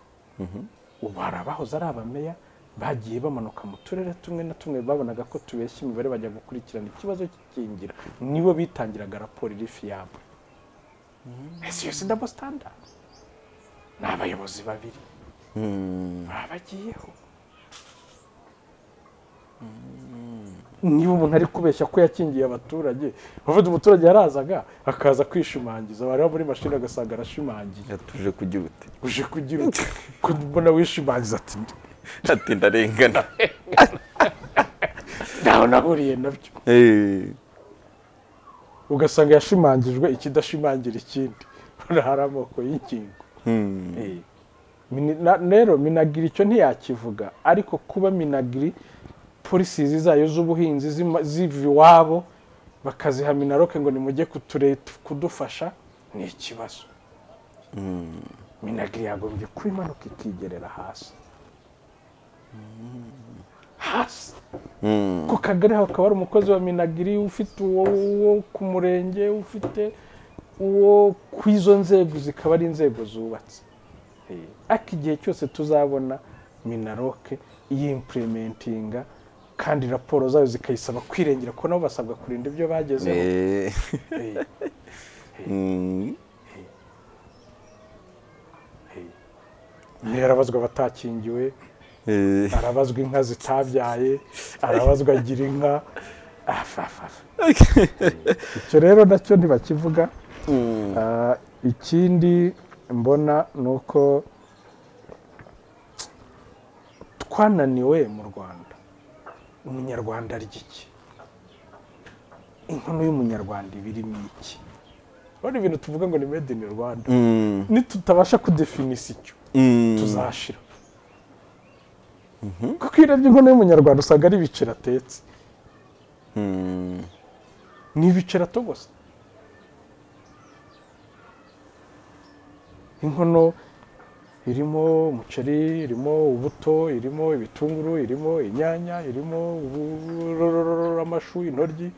ubu hari abahoze ari abameya bagiye bamanuka mu turere tumwe na tumwe babonaga ko tubeshya imibare bajya gukurikirana ikibazo cy'ikingira nibo bitangiraga raporo iri fiyabure ese iyo si dabo standard ni abayobozi babiri mm, baba bagiyeho niba umuntu ari kubeshya ko yakingiye abaturage uvuga umuturage yarazaga akaza kwishimangiza wareba muri mashini agasanga arashimangiye yatuje kugira uti uje kugira uti mbona wishimangiza ati ati ndarengana ntaho nahuriye nabyo Eh, ugasanga yashimangijwe ikidashimangira ikindi urabona hari amoko y'ingingo mm, Eh. Mini- na- rero minagiri icyo ntiyakivuga ariko kuba minagiri polisi zayo z'ubuhinzi zima- ziva iwabo bakaziha minaroke ngo nimujye kuture- kudufasha ni ikibazo minagiri yagombye kuba imanuka ikigerera hasi hasi mm, ku kagari hakaba hari umukozi wa minagiri ufite uwo uwo ku murenge ufite uwo ku izo nzego zikaba ari inzego zubatse ariko igihe cyose tuzabona minaroke yimpurementinga kandi raporo zayo zikayisaba kwirengera ko nabo basabwa kurinda ibyo bagezeho eh, Eh, mm, meya arabazwa abatakingiwe eh. arabazwa inka zitabyaye arabazwa agira inka afafafa icyo rero nacyo ntibakivuga Mm, Ah, ikindi mbona ni uko twananiwe mu rwanda umunyarwanda arya iki inkono y'umunyarwanda iba irimo iki urabona ibintu tuvuga ngo ni made in rwanda mm, nitutabasha kudefinisa icyo mm. tuzashira kuko iyo urebye inkono y'umunyarwanda usanga ari ibiceri atetse Mm, ni ibiceri atogose inkono irimo umuceri irimo ubuto irimo ibitunguru irimo inyanya irimo ubu- amashu intoryi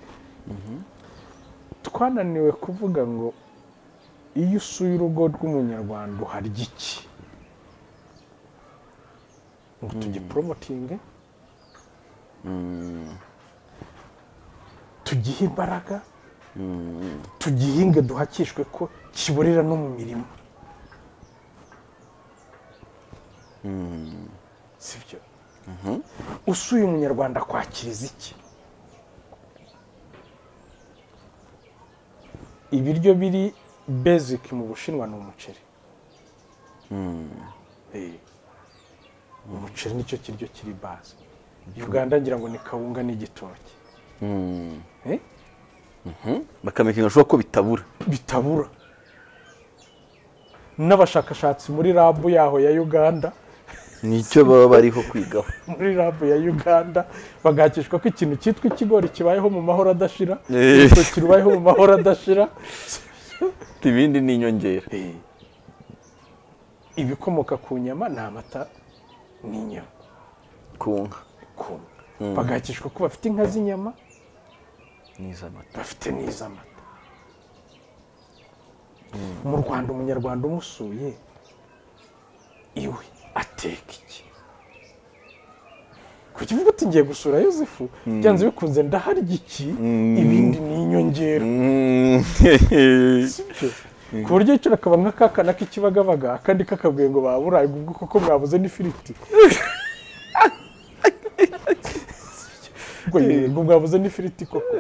twananiwe kuvuga ngo iyo usuye urugo rw'umunyarwanda uharya iki ngo tugiporomotinge mm, tugihe imbaraga mm, tugihinge duhakishwe ko kiborera no mu mirimo mm. sibyo usuye umunyarwanda kwa kiliziya ibiryo biri basic mu bushinwa ni umuceri Eh, umuceri nicyo kiryo kiri base uganda ngira ngo ni kawunga n'igitoki Eh, bakamenya ikintu bashobora ko bitabura bitabura n'abashakashatsi muri rabu yaho ya uganda nicyo baba bariho kwigaho muri rabu ya uganda bagahakishwa ko ikintu cyitwa ikigori kibayeho mu mahoro adashira Eh. urutoki rubayeho mu mahoro adashira ibindi ni inyongera ibikomoka ku nyama ni amata n'inyama ku nka ku nka. bagahakishwa ko bafite inka z'inyama n'iz'amata bafite n'iz'amata mu rwanda umunyarwanda umusuye iwe ateka iki kuki uvuga uti ngiye gusura yosefu byanze bikunze ndaharya iki ibindi ni inyongera sibyo ku buryo yicara akaba nk'akakana k'ikibagabaga akandi kakabwiye ngo baburaye ubwo koko mwabuze n'ifiriti ubwo yego, ubwo mwabuze n'ifiriti koko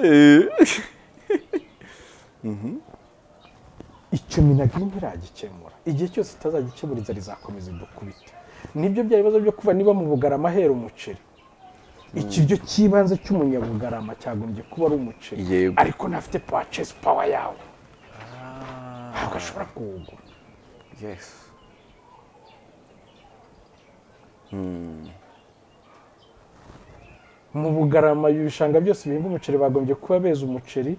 icyo minagiri ntiragikemura igihe cyose itazagikemura inzara izakomeza idukubita nibyo bya bibazo byo kuba niba mu bugarama hera umuceri ikiryo cy'ibanze cy'umunyabugarama cyagombye kuba ari umuceri Yego. ariko ntafite purchase power yawo ntabwo ashobora kuwugura yesi mu bugarama ibishanga byose bihinga umuceri bagombye kuba beza umuceri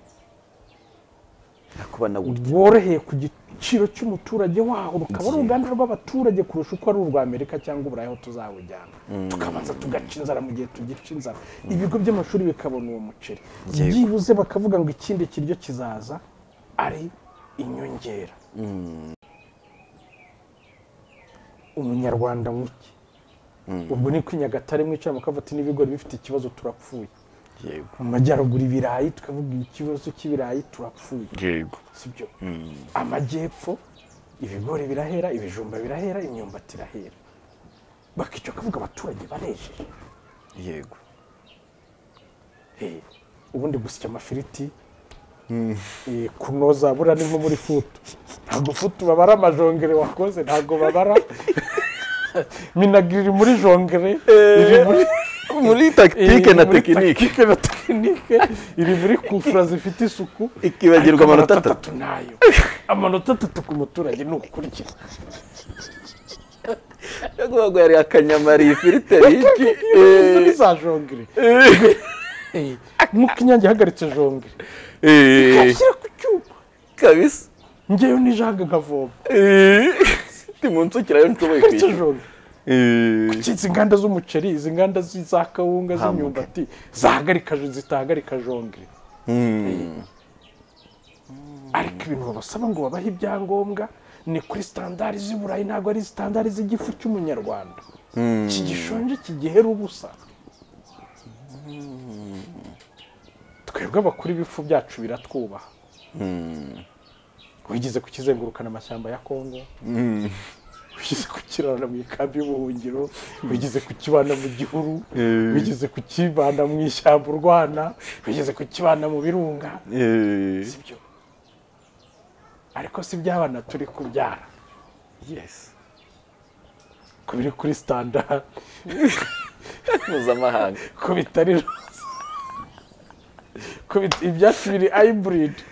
nakuba nawurya woroheye ku giciro cy'umuturage waho rukaba ari Yego. uruganda rw'abaturage kurusha uko ari urwa amerika cyangwa uburayi aho tuzawujyana tukabanza tugaca inzara mu gihe tugica inzara ibigo by'amashuri bikabona uwo muceri Yego. byibuze bakavuga ngo ikindi kiryo kizaza ari inyongera umunyarwanda muke ubwo ni ko i nyagatare mwicara mukavuga ati n'ibigori bifite ikibazo turapfuye yego mu majyaruguru ibirayi tukavuga ikibazo cy'ibirayi turapfuye yego sibyo amajyepfo ibigori birahera ibijumba birahera imyumbati irahera bakica bakavuga abaturage barejeje yego Eh, ubundi gusya amafiriti eh, kunoza buriya ni nko muri futu ntabwo futu babara amajongere wakoze ntabwo babara minagiri iri muri jongere iri muri muri takitike iri na muri tekinike takitike na tekinike iri muri kufura zifite isuku ikibagirwa amanota atatu nayo amanota atatu ku muturage ni ukurikira yaguha ngo yari akanyamari ifirite y'iki izo ni za jongere Eh, nk'uko inyange ihagaritse jongere ashyira ku cyuma kabisa ngewe nijage nkavoma ndi mu nzukira yo nshoboye ihagaritse kwishyura jongere izi nganda z'umuceri izi nganda zi- za kawunga z'imyumbati zahagarika zitahagarika jongere ariko ibintu babasaba ngo babahe ibyangombwa ni kuri sitandari z'i burayi ntabwo ari sitandari z'igifu cy'umunyarwanda kigishonje kigihera ubusa twebwe abakuru ibifu byacu biratwubaha wigeze kukizengurukana amashyamba ya kongo wigeze kukirana mu ikambi y'ubuhungiro wigeze kukibana mu gihuru wigeze kukibana mu ishyamba urwana wigeze kukibana mu birunga sibyo ariko si iby'abana turi kubyara yesi ko biri kuri sitandara mpuzamahanga ko bitari roza ko bit- ibyatsi biri ayiburidi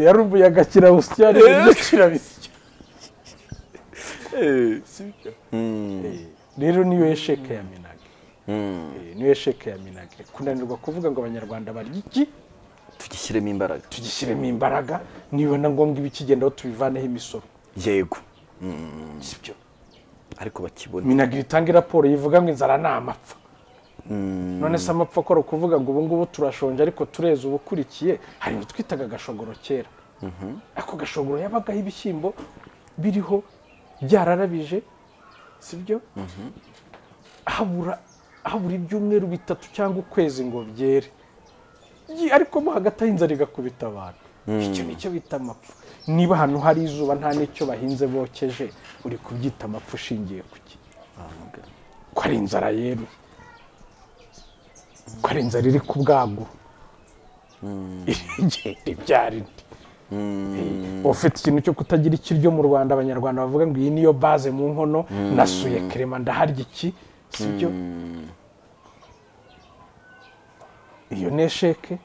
yari umuyaga kirawusya n'ibiryo kirabisya sibyo rero niyo yesheke ya minage Eh, niyo sheke ya minage kunanirwa kuvuga ngo abanyarwanda barya iki tugishyiremo imbaraga tugishyiremo imbaraga niba na ngombwa ibikigendaho tubivaneho imisoro yego sibyo ariko bakibona minagiri itanga raporo yivuga ngo inzara ni amapfa none se amapfa akora kuvuga ngo ubu ngubu turashonje ariko tureze ubukurikiye hari ibyo twitaga agashogoro kera ako gashogoro yabagaho ibishyimbo biriho byararabije sibyo habura habura ibyumweru bitatu cyangwa ukwezi ngo byere Yi, ariko mo hagati aho inzara igakubita abantu icyo ni cyo bita amapfa niba ahantu hari izuba nta n'icyo bahinze bokeje uri kubyita amapfa ushingiye ku ki ko ari inzara yeruye ko ari inzara iri ku bwagura irigenda ibyara indi ufite ikintu cyo kutagira ikiryo mu rwanda abanyarwanda bavuga ngo iyi niyo baze mu nkono nasuye kerema ndaharya iki si byo iyo ni esheke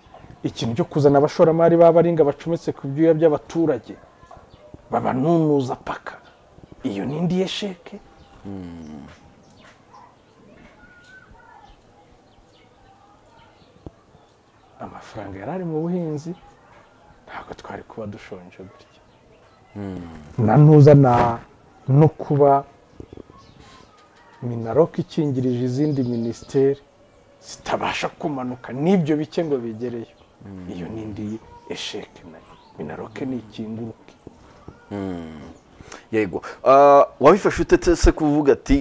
ikintu cyo kuzana abashoramari b'abaringa bacometse ku byuya by'abaturage babanunuza paka iyo ni indi esheke amafaranga yari ari mu buhinzi ntabwo twari kuba dushonje gutya na ntuzana no kuba minaroke ikingirije izindi minisiteri zitabasha kumanuka n'ibyo bike ngo bigereyo iyo ni indi esheke nayo minaroke ni ikinguruke yego Ah, wabifashe utetse se kuvuga ati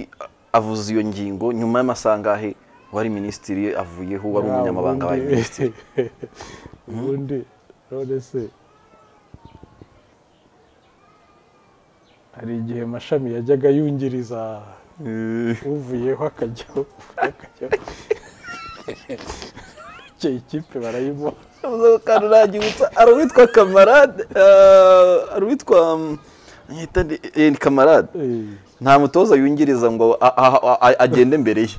avuze iyo ngingo nyuma y'amasaha angahe wari minisitiri avuyeho wari umunyamabanga wa minisitiri ubundi none se hari igihe amashami yajyaga yungiriza uvuyeho akajyaho akajyaho icyo ikipe barayibona kandi uragibutsa hari uwitwa kamarade ah, hari uwitwa mm, yita ni- eh, ni kamarade Eh, nta mutoza yungiriza ngo a- a- a- a- agende mbere ye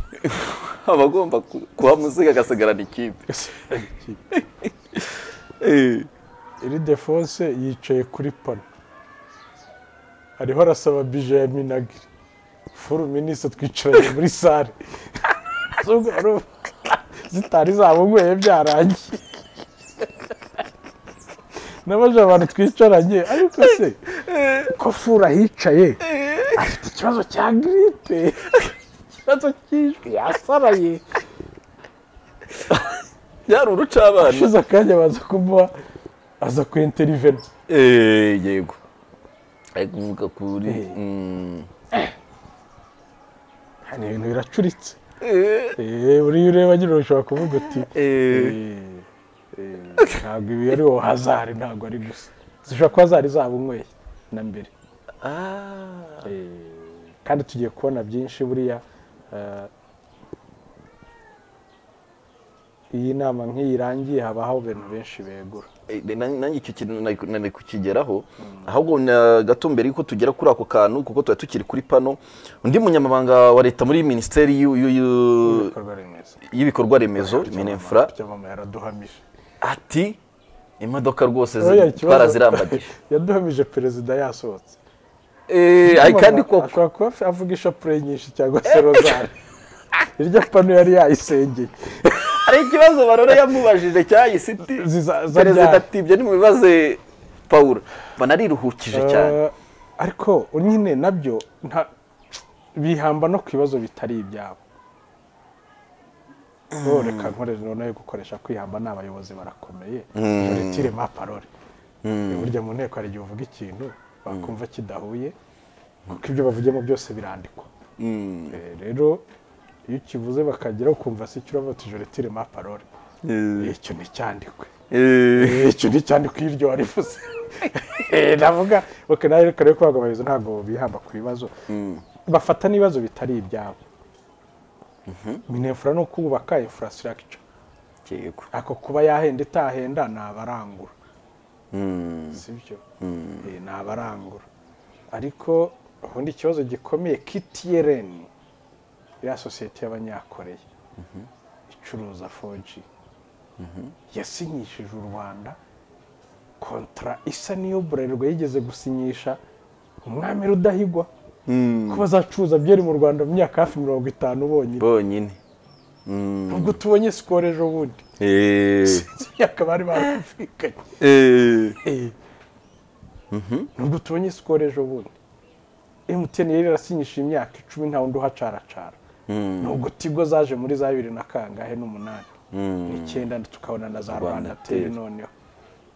aba agomba ku- kuhamusiga agasigarana ikipe Eh, iri defonse yicaye kuri pano ariho arasaba bije ya minagiri furu minisita twicaranye muri sare Zubwo urumva zitari zabunyweye byarangiye nabaje abantu twicaranye ariko se ko furu ahicaye afite ikibazo cya giripe ikibazo cy'ijwi yasaraye byari urucabana ashize akanya baza kumuha aza kwenterivena Eh, yego ari kuvuga kuri mm, Hano ibintu biracuritse eh, Eh, buriya ureba nyine ushobora kuvuga uti eh, eh, eh, ntabwo ibi ari wowe hazari ntabwo ari gusa zishobora kuba zari zabunyweye na mbere ah, Eh, kandi tugiye kubona byinshi buriya eh, iyi nama nk'iyi irangiye habaho ibintu benshi begura Eh, na- nanjye icyo kintu nari ku- nari kukigeraho ahubwo na- gato mbere yuko tugera kuri ako kantu kuko tuba tukiri kuri pano undi munyamabanga wa leta muri minisiteri y'u- y'u- y'u- ibikorwa remezo y'ibikorwa remezo minefura mama yaraduhamije ati imodoka rwose zi- Oya, ikibazo- twarazirambagije yaduhamije perezida yasohotse Eh, ay, kandi Ashobora- koko ashobora kuba af- avuga ishapure nyinshi cyangwa se rozari iryo pano yari yayisengeye hari ikibazo barora yamubajije cyayisiti Ziza- zabyara. perezida ati ibyo nimubibaze pawulo banariruhukije cyane Eh, ariko nyine nabyo nta- bihamba no ku bibazo bitari ibyabo Oh, reka nkore noneho gukoresha kwihamba ni abayobozi barakomeye joritire ma parole burya mu nteko hari igihe uvuga ikintu bakumva kidahuye kuko ibyo bavugiyemo byose birandikwa Mm. Eh, rero iyo ukivuze bakageraho ukumva se icyo uravuga uti joritire ma parole icyo nticyandikwe Eh. Eh, icyo ni cyane ko iryo warivuze Eh, navuga ok nawe reka rero kubaga abayobozi ntabwo bihamba ku bibazo bafata n'ibibazo bitari ibyabo minefura ni ukubaka infrastructure Yego. ako kuba yahenda itahenda ni abarangura Mm. sibyo Eh, ni abarangura ariko ubundi ikibazo gikomeye ktn iriya sosiyete y'abanyakoreya icuruza 4G yasinyishije u rwanda kontra isa n'iyo buralirwa yigeze gusinyisha umwami rudahigwa Mm. ko bazacuruza byeri mu rwanda mu myaka hafi mirongo itanu bonyine bonyine Mm. ubwo tubonye sikoro ejo bundi Eh. Sinzi imyaka bari bakumvikanye Eh. nubwo tubonye sikoro ejo bundi emutiyeni yari yarasinyishije imyaka icumi nta wundi uhacaracara nubwo tigo zaje muri za bibiri na kangahe n'umunani n'icyenda tukabona na za rwanda teri noneho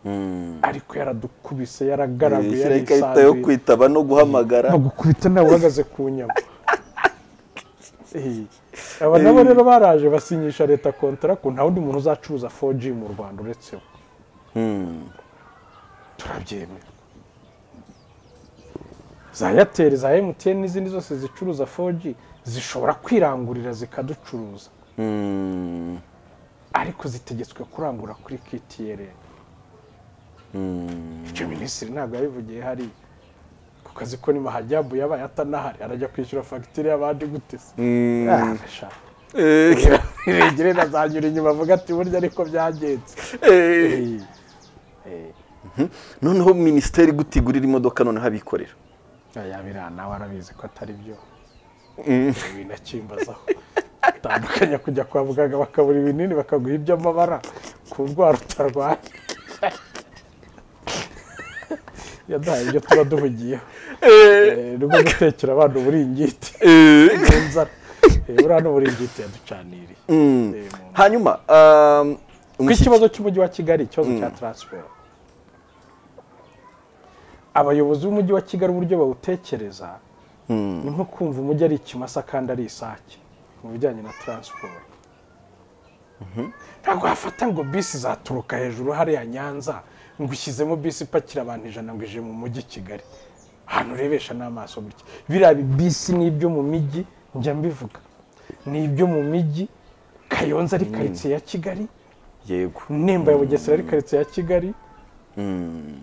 Mm. ariko yaradukubise yaragaraguye Shyiraho ikarita yo yarisanzuye kwitaba no guhamagara bagukubita nawe uhagaze ku nyama Eh, aba nabo rero baraje basinyisha leta kontara ko nta wundi muntu uzacuruza 4G mu rwanda uretse we Mm. turabyemera za eyateri za emutiyeni n'izindi zose zicuruza 4G zishobora kwirangurira zikaducuruza Mm. ariko zitegetswe kurangura kuri KTN icyo minisitiri ntabwo yabivugiye hariya ku kazi ko ni mahajabu yabaye atanahari arajya kwishyura fagitire y'abandi gutese Mm. regere nazanyura inyuma avuga ati burya ariko byagenze Eh, eh, noneho minisiteri gutigurira imodoka noneho abikorera oya biriya nawe arabizi ko atari byo ibintu akimbazaho bitandukanye kujya kwa muganga bakabura ibinini bakaguha iby'amabara ku ndwara utarwaye yaduhaye ibyo tuba duhugiyeho Eh, ni rwo gutekera abana uburingiti n'inzara Eh, buriya n'uburingiti yaducaniriye Mm. Eh, mu- hanyuma um, ku ikibazo cy'umujyi wa kigali ikibazo cya taransiporo abayobozi b'umujyi wa kigali uburyo bawutekereza Mm. ni nko kumva umujyi ari ikimasa kandi ari isake mu bijyanye na taransiporo ntabwo wafata ngo bisi zaturuka hejuru hariya nyanza ngo ushyizemo bisi ipakira abantu ijana ngo ije mu mujyi kigali ahantu urebesha n'amaso gutya biriya bi- bisi ni ibyo mu mijyi njya mbivuga ni ibyo mu mijyi kayonza ari karitsiye ya kigali yego nimba ya bugesera ari karitsiye ya kigali Mm.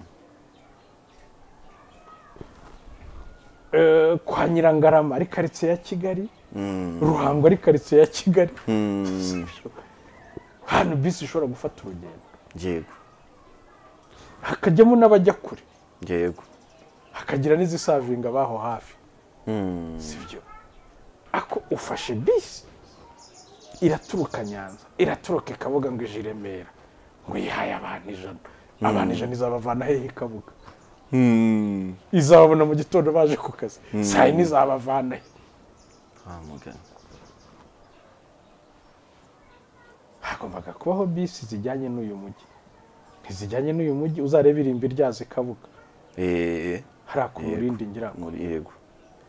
eh, kwa nyirangarama ari karitsiye ya kigali Mm. ruhango ari karitsiye ya kigali Mm. hano bisi ishobora gufata urugendo yego hakajyamo n'abajya kure yego hakagira n'izisavinga baho hafi Mm. sibyo ako ufashe bisi iraturuka nyanza iraturuka i kabuga ngo ije i remera ngo yihaye abantu ijana abantu ijana izabavana hehe i kabuga Mm. izababona mu gitondo baje ku kazi saa yine izabavana he Ah, mugana. hagombaga kubaho bisi zijyanye n'uyu mujyi ntizijyanye n'uyu mujyi uzarebe irimbi ryazo i kabuga Eh, hariya ku Yego. murindi ngira ngo muri yego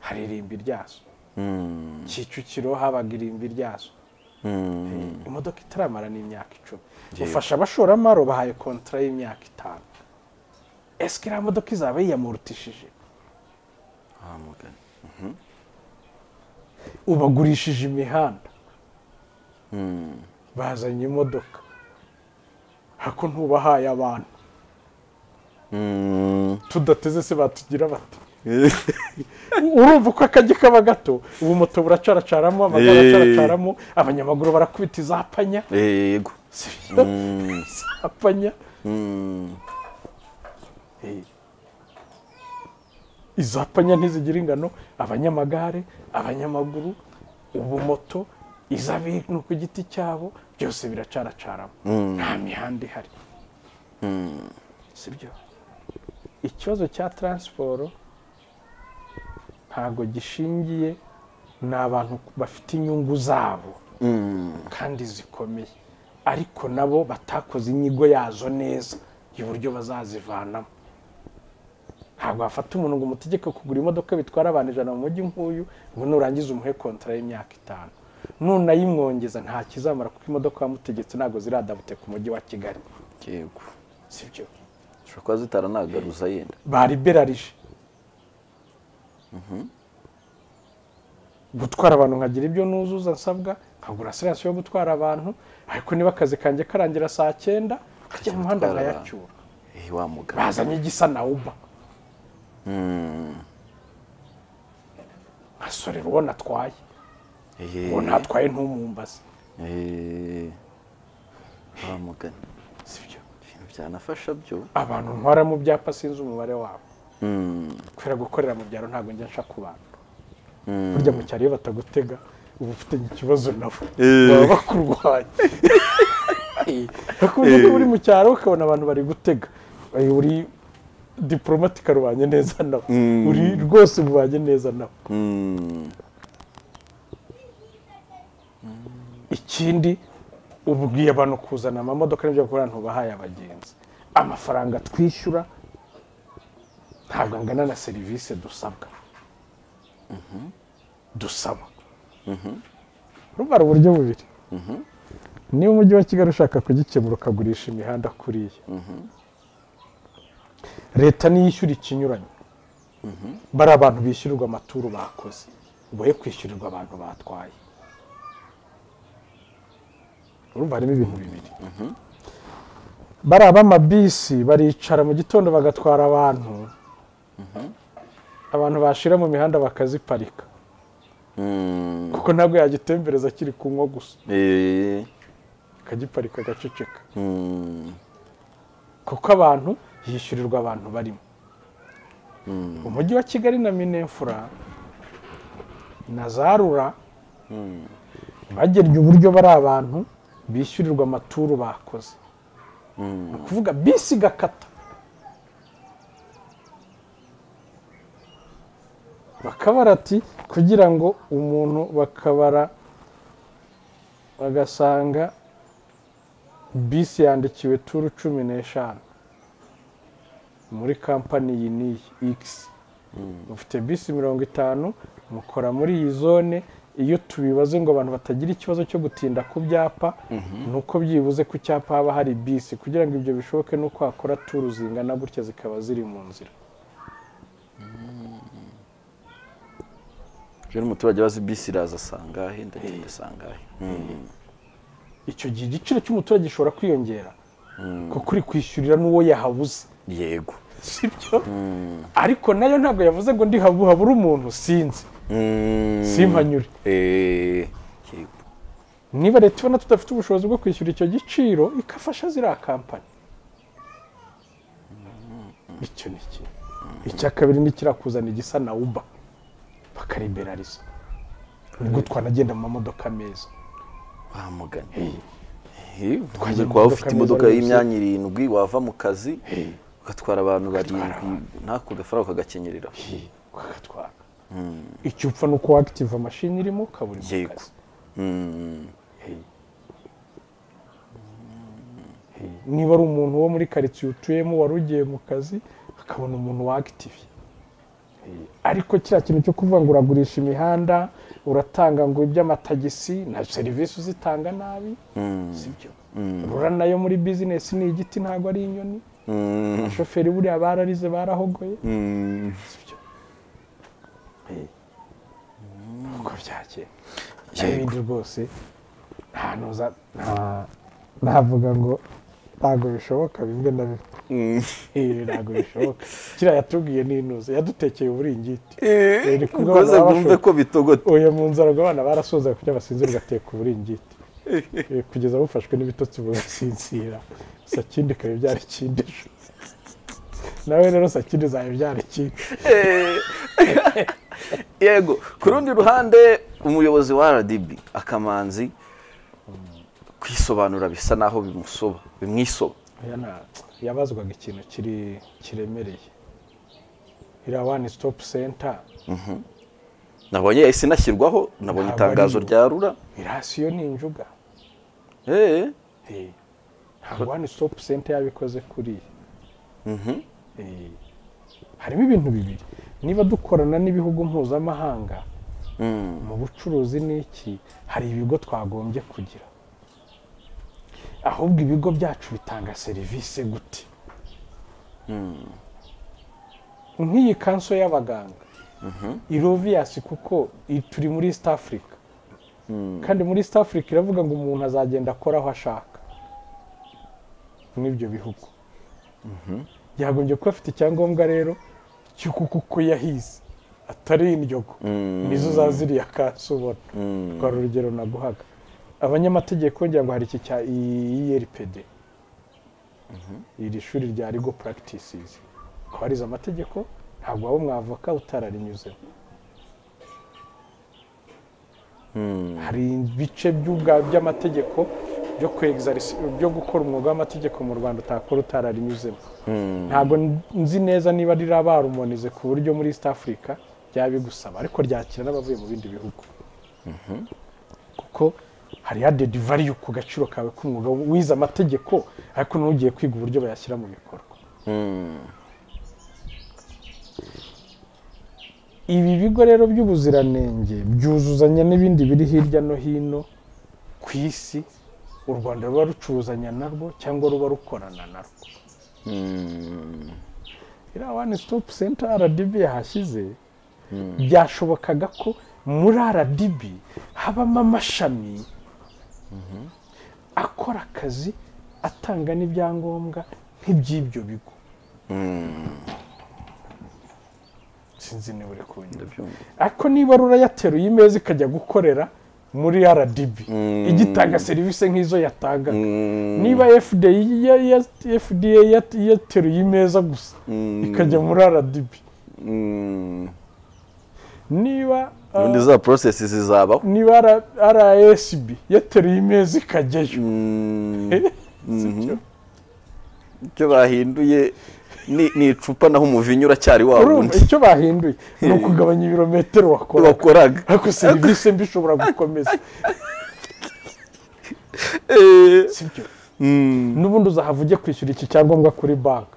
hari irimbi ryazo Mm. kicukiro habaga irimbi ryazo Mm. imodoka itaramara n'imyaka icumi ufasha abashoramari bahaye kontara y'imyaka itanu ese iriya modoka izaba yiyamurutishije Ah, mugana. ubagurishije imihanda Mm. bazanye imodoka hako ntubahaye abantu Mm. tudateze se batugira bati urumva uko akajya kaba gato ubu moto buracaracaramo amagare Eh. acaracaramo abanyamaguru barakubita izapanya Eh, yego sibyo Mm. izapanya Mm. Eh. izapanya ntizigira ingano abanyamagare abanyamaguru ubumoto izabintu ku giti cyabo byose biracaracaramo Mm. nta mihanda ihari Mm. sibyo ikibazo cya taransiporo ntabwo gishingiye ni abantu bafite inyungu zabo Mm. kandi zikomeye ariko nabo batakoze inyigo yazo neza y'uburyo bazazivanamo ntabwo wafata umuntu ngo umutegeke kugura imodoka bitwara abantu ijana mu mujyi nk'uyu ngo nurangiza umuhe kontara y'imyaka itanu nunayimwongeza nta kizamara kuko imodoka wamutegetse ntabwo ziradabute ku mujyi wa kigali yego sibyo zishobora kuba zitaranagaruza yenda bariberarije gutwara abantu nkagira ibyo nuzuza nsabwa nkagura sirasiyo yo gutwara abantu ariko niba akazi kanjye karangira saa cyenda nkajya mu muhanda gutwara nkayacyura Eh, wa mugana bazanye igisa na uba Mm. nkasorera uwo natwaye Eh, uwo natwaye ntumumbaze eh. wa mugana sibyo ibintu byanafasha byo abantu ntwara mu byapa sinzi umubare wabo Mm. kubera gukorera mu byaro ntabwo njya nshaka ku bantu Mm. burya mu cyaro iyo batagutega uba ufitanye ikibazo nabo Eh. baba bakurwanya hakunze kuba uri mu cyaro ukabona abantu bari gutega Eh, uri diporomatika rubanye neza nabo Mm. uri rwose mubanye neza nabo Mm. ikindi ubwiye abantu kuzana amamodoka n'ibyo bakora ntubahaye abagenzi amafaranga twishyura ntabwo angana na serivisi dusabwa dusaba urumva hari uburyo bubiri niba umujyi wa kigali ushaka kugikemura ukagurisha imihanda kuriya leta niyishyura ikinyuranye bari abantu bishyurirwa amaturu bakoze boye kwishyurirwa abantu batwaye urumva harimo ibintu bibiri bari ab'amabisi baricara mu gitondo bagatwara abantu abantu bashira mu mihanda bakaziparika Mm. kuko ntabwo yagitembereza kiri kunywa gusa Eh. akagiparika agaceceka Mm. kuko abantu hishyurirwa abantu barimo umujyi wa kigali na minefura na za rura bagennye uburyo bari abantu bishyurirwa amaturu bakoze ni ukuvuga bisi igakata bakabara ati kugira ngo umuntu bakabara bagasanga bisi yandikiwe turu cumi n'eshanu muri kampani iyi n'iyi ikisi mufite bisi mirongo itanu mukora muri iyi zone iyo tubibaze ngo abantu batagira ikibazo cyo gutinda ku byapa ni uko byibuze ku cyapa haba hari bisi kugira ngo ibyo bishoboke ni uko hakora turu zingana gutya zikaba ziri mu nzira Rero umuturage wazi bisi iraza asangahe ndatinda asangahe icyo gihe igiciro cy'umuturage gishobora kwiyongera kuko uri kwishyurira n'uwo yahabuze yego sibyo ariko nayo ntabwo yavuze ngo ndi habu- habure umuntu sinzi Mm. Simpanyure. Eh. Yego. niba leta ibona tudafite ubushobozi bwo kwishyura icyo giciro ikafasha ziriya kampani icyo ni kimwe icya kabiri ni kirakuzana igisa na uba bakariberariza nibwo twanagenda mu mamodoka meza bamugana Hey. Twagira twajya waba imodoka ufite imodoka neza y'imyanya irindwi wava mu kazi Hey. ugatwara abantu barindwi abantu. ntako gafaranga ukagakenyerera ukagatwara icyo upfa ni uko wakitiva amashini irimo ukaba uri mu Yego. kazi Mm. Hey. Hey. niba ari umuntu wo muri karitsiye utuyemo wari ugiye mu kazi akabona umuntu wakitivye Hey. ariko kiriya kintu cyo kuvuga ngo uragurisha imihanda uratanga ngo iby'amatagisi na serivisi uzitanga nabi Mm. sibyo rura nayo muri bizinesi ni igiti ntabwo ari inyoni Mm. abashoferi buriya bararize barahogoye Mm. sibyo Hey. uko byakeye Yego. n'ibindi rwose nta nuza nta- navuga ngo ntabwo bishoboka bimwe na bimwe Mm. Eh, ntabwo bishoboka kiriya yatubwiye n'inuze yadutekeye uburingiti Eh, ni kubwo ukoze abantu mwumve ko bitogota uyu mu nzara ngo abana barasoza kugira basinzire ugateka uburingiti Eh, kugeza bufashwe n'ibitotsi bugasinzira sakindi ikaba ibyara ikindi ejo. nawe rero sakindi zawe ibyara ikindi Eh. yego ku rundi ruhande umuyobozi wa rdb akamanzi kwisobanura bisa naho bimusoba bimwisoba Oya na- yabazwaga ikintu kiri kiremereye iriya wani sitopu senta nabonye yahise inashyirwaho nabonye Ntabwo itangazo ari yo. rya rura irasiyo ni injuga Eh. Eh, ntabwo wani sitopu senta yabikoze kuriya Mhm. Eh, harimo ibintu bibiri niba dukorana n'ibihugu mpuzamahanga Mm. mu bucuruzi n'iki hari ibigo twagombye kugira ahubwo ibigo byacu bitanga serivisi gute nk'iyi kanso y'abaganga iroviyasi kuko i- turi muri east africa kandi muri east africa iravuga ngo umuntu azagenda akora aho ashaka n'ibyo bihugu yagombye kuba afite icyangombwa rero cy'uko kuko yahize atari indyogo Mm. nizo za ziriya kanso ubona Mm. twari urugero naguhaga abanyamategeko ngira ngo hari iki cya IRPD iri shuri rya legal practices kwariza amategeko ntabwo waba umwavoka utararinyuzemo Mm. hari ibice by'ubwa- by'amategeko byo kwegizarisi byo gukora umwuga w'amategeko mu rwanda utakora utararinyuzemo Mm. ntabwo nzi neza niba rirabarumonize ku buryo muri east africa ryabigusaba ariko ryakira n'abavuye mu bindi bihugu kuko hari added value ku gaciro kawe k'umwuga wize amategeko ariko n'ugiye kwiga uburyo bayashyira mu bikorwa Mm. ibi bigo rero by'ubuziranenge byuzuzanya n'ibindi biri hirya no hino ku isi u rwanda ruba rucuzanya narwo cyangwa ruba rukorana narwo Mm. iriya wani sitopu senta rdb yahashyize byashobokaga ko muri rdb habamo amashami akora akazi atanga n'ibyangombwa nk'iby'ibyo bigo sinzi niba uri kunyura ndabyumva ariko niba rura yateruye imeza ikajya gukorera muri rdb igitanga serivisi nk'izo yatangaga Mm, niba FDA ya- ya- FDA yat- yateruye imeza gusa mm, ikajya muri rdb mm. niba ah, ubundi za porosesi zizabaho niba R- rasb yateruye imeza ikajyayo Mm, sibyo? icyo bahinduye ni ni icupa naho umuvinyu uracyari wa urumva wundi icyo bahinduye ni ukugabanya ibirometero wakora wakoraga ariko serivisi mbi ishobora gukomeza Eh, sibyo mm, n'ubundi uzahava ujya kwishyura iki cyangombwa kuri banki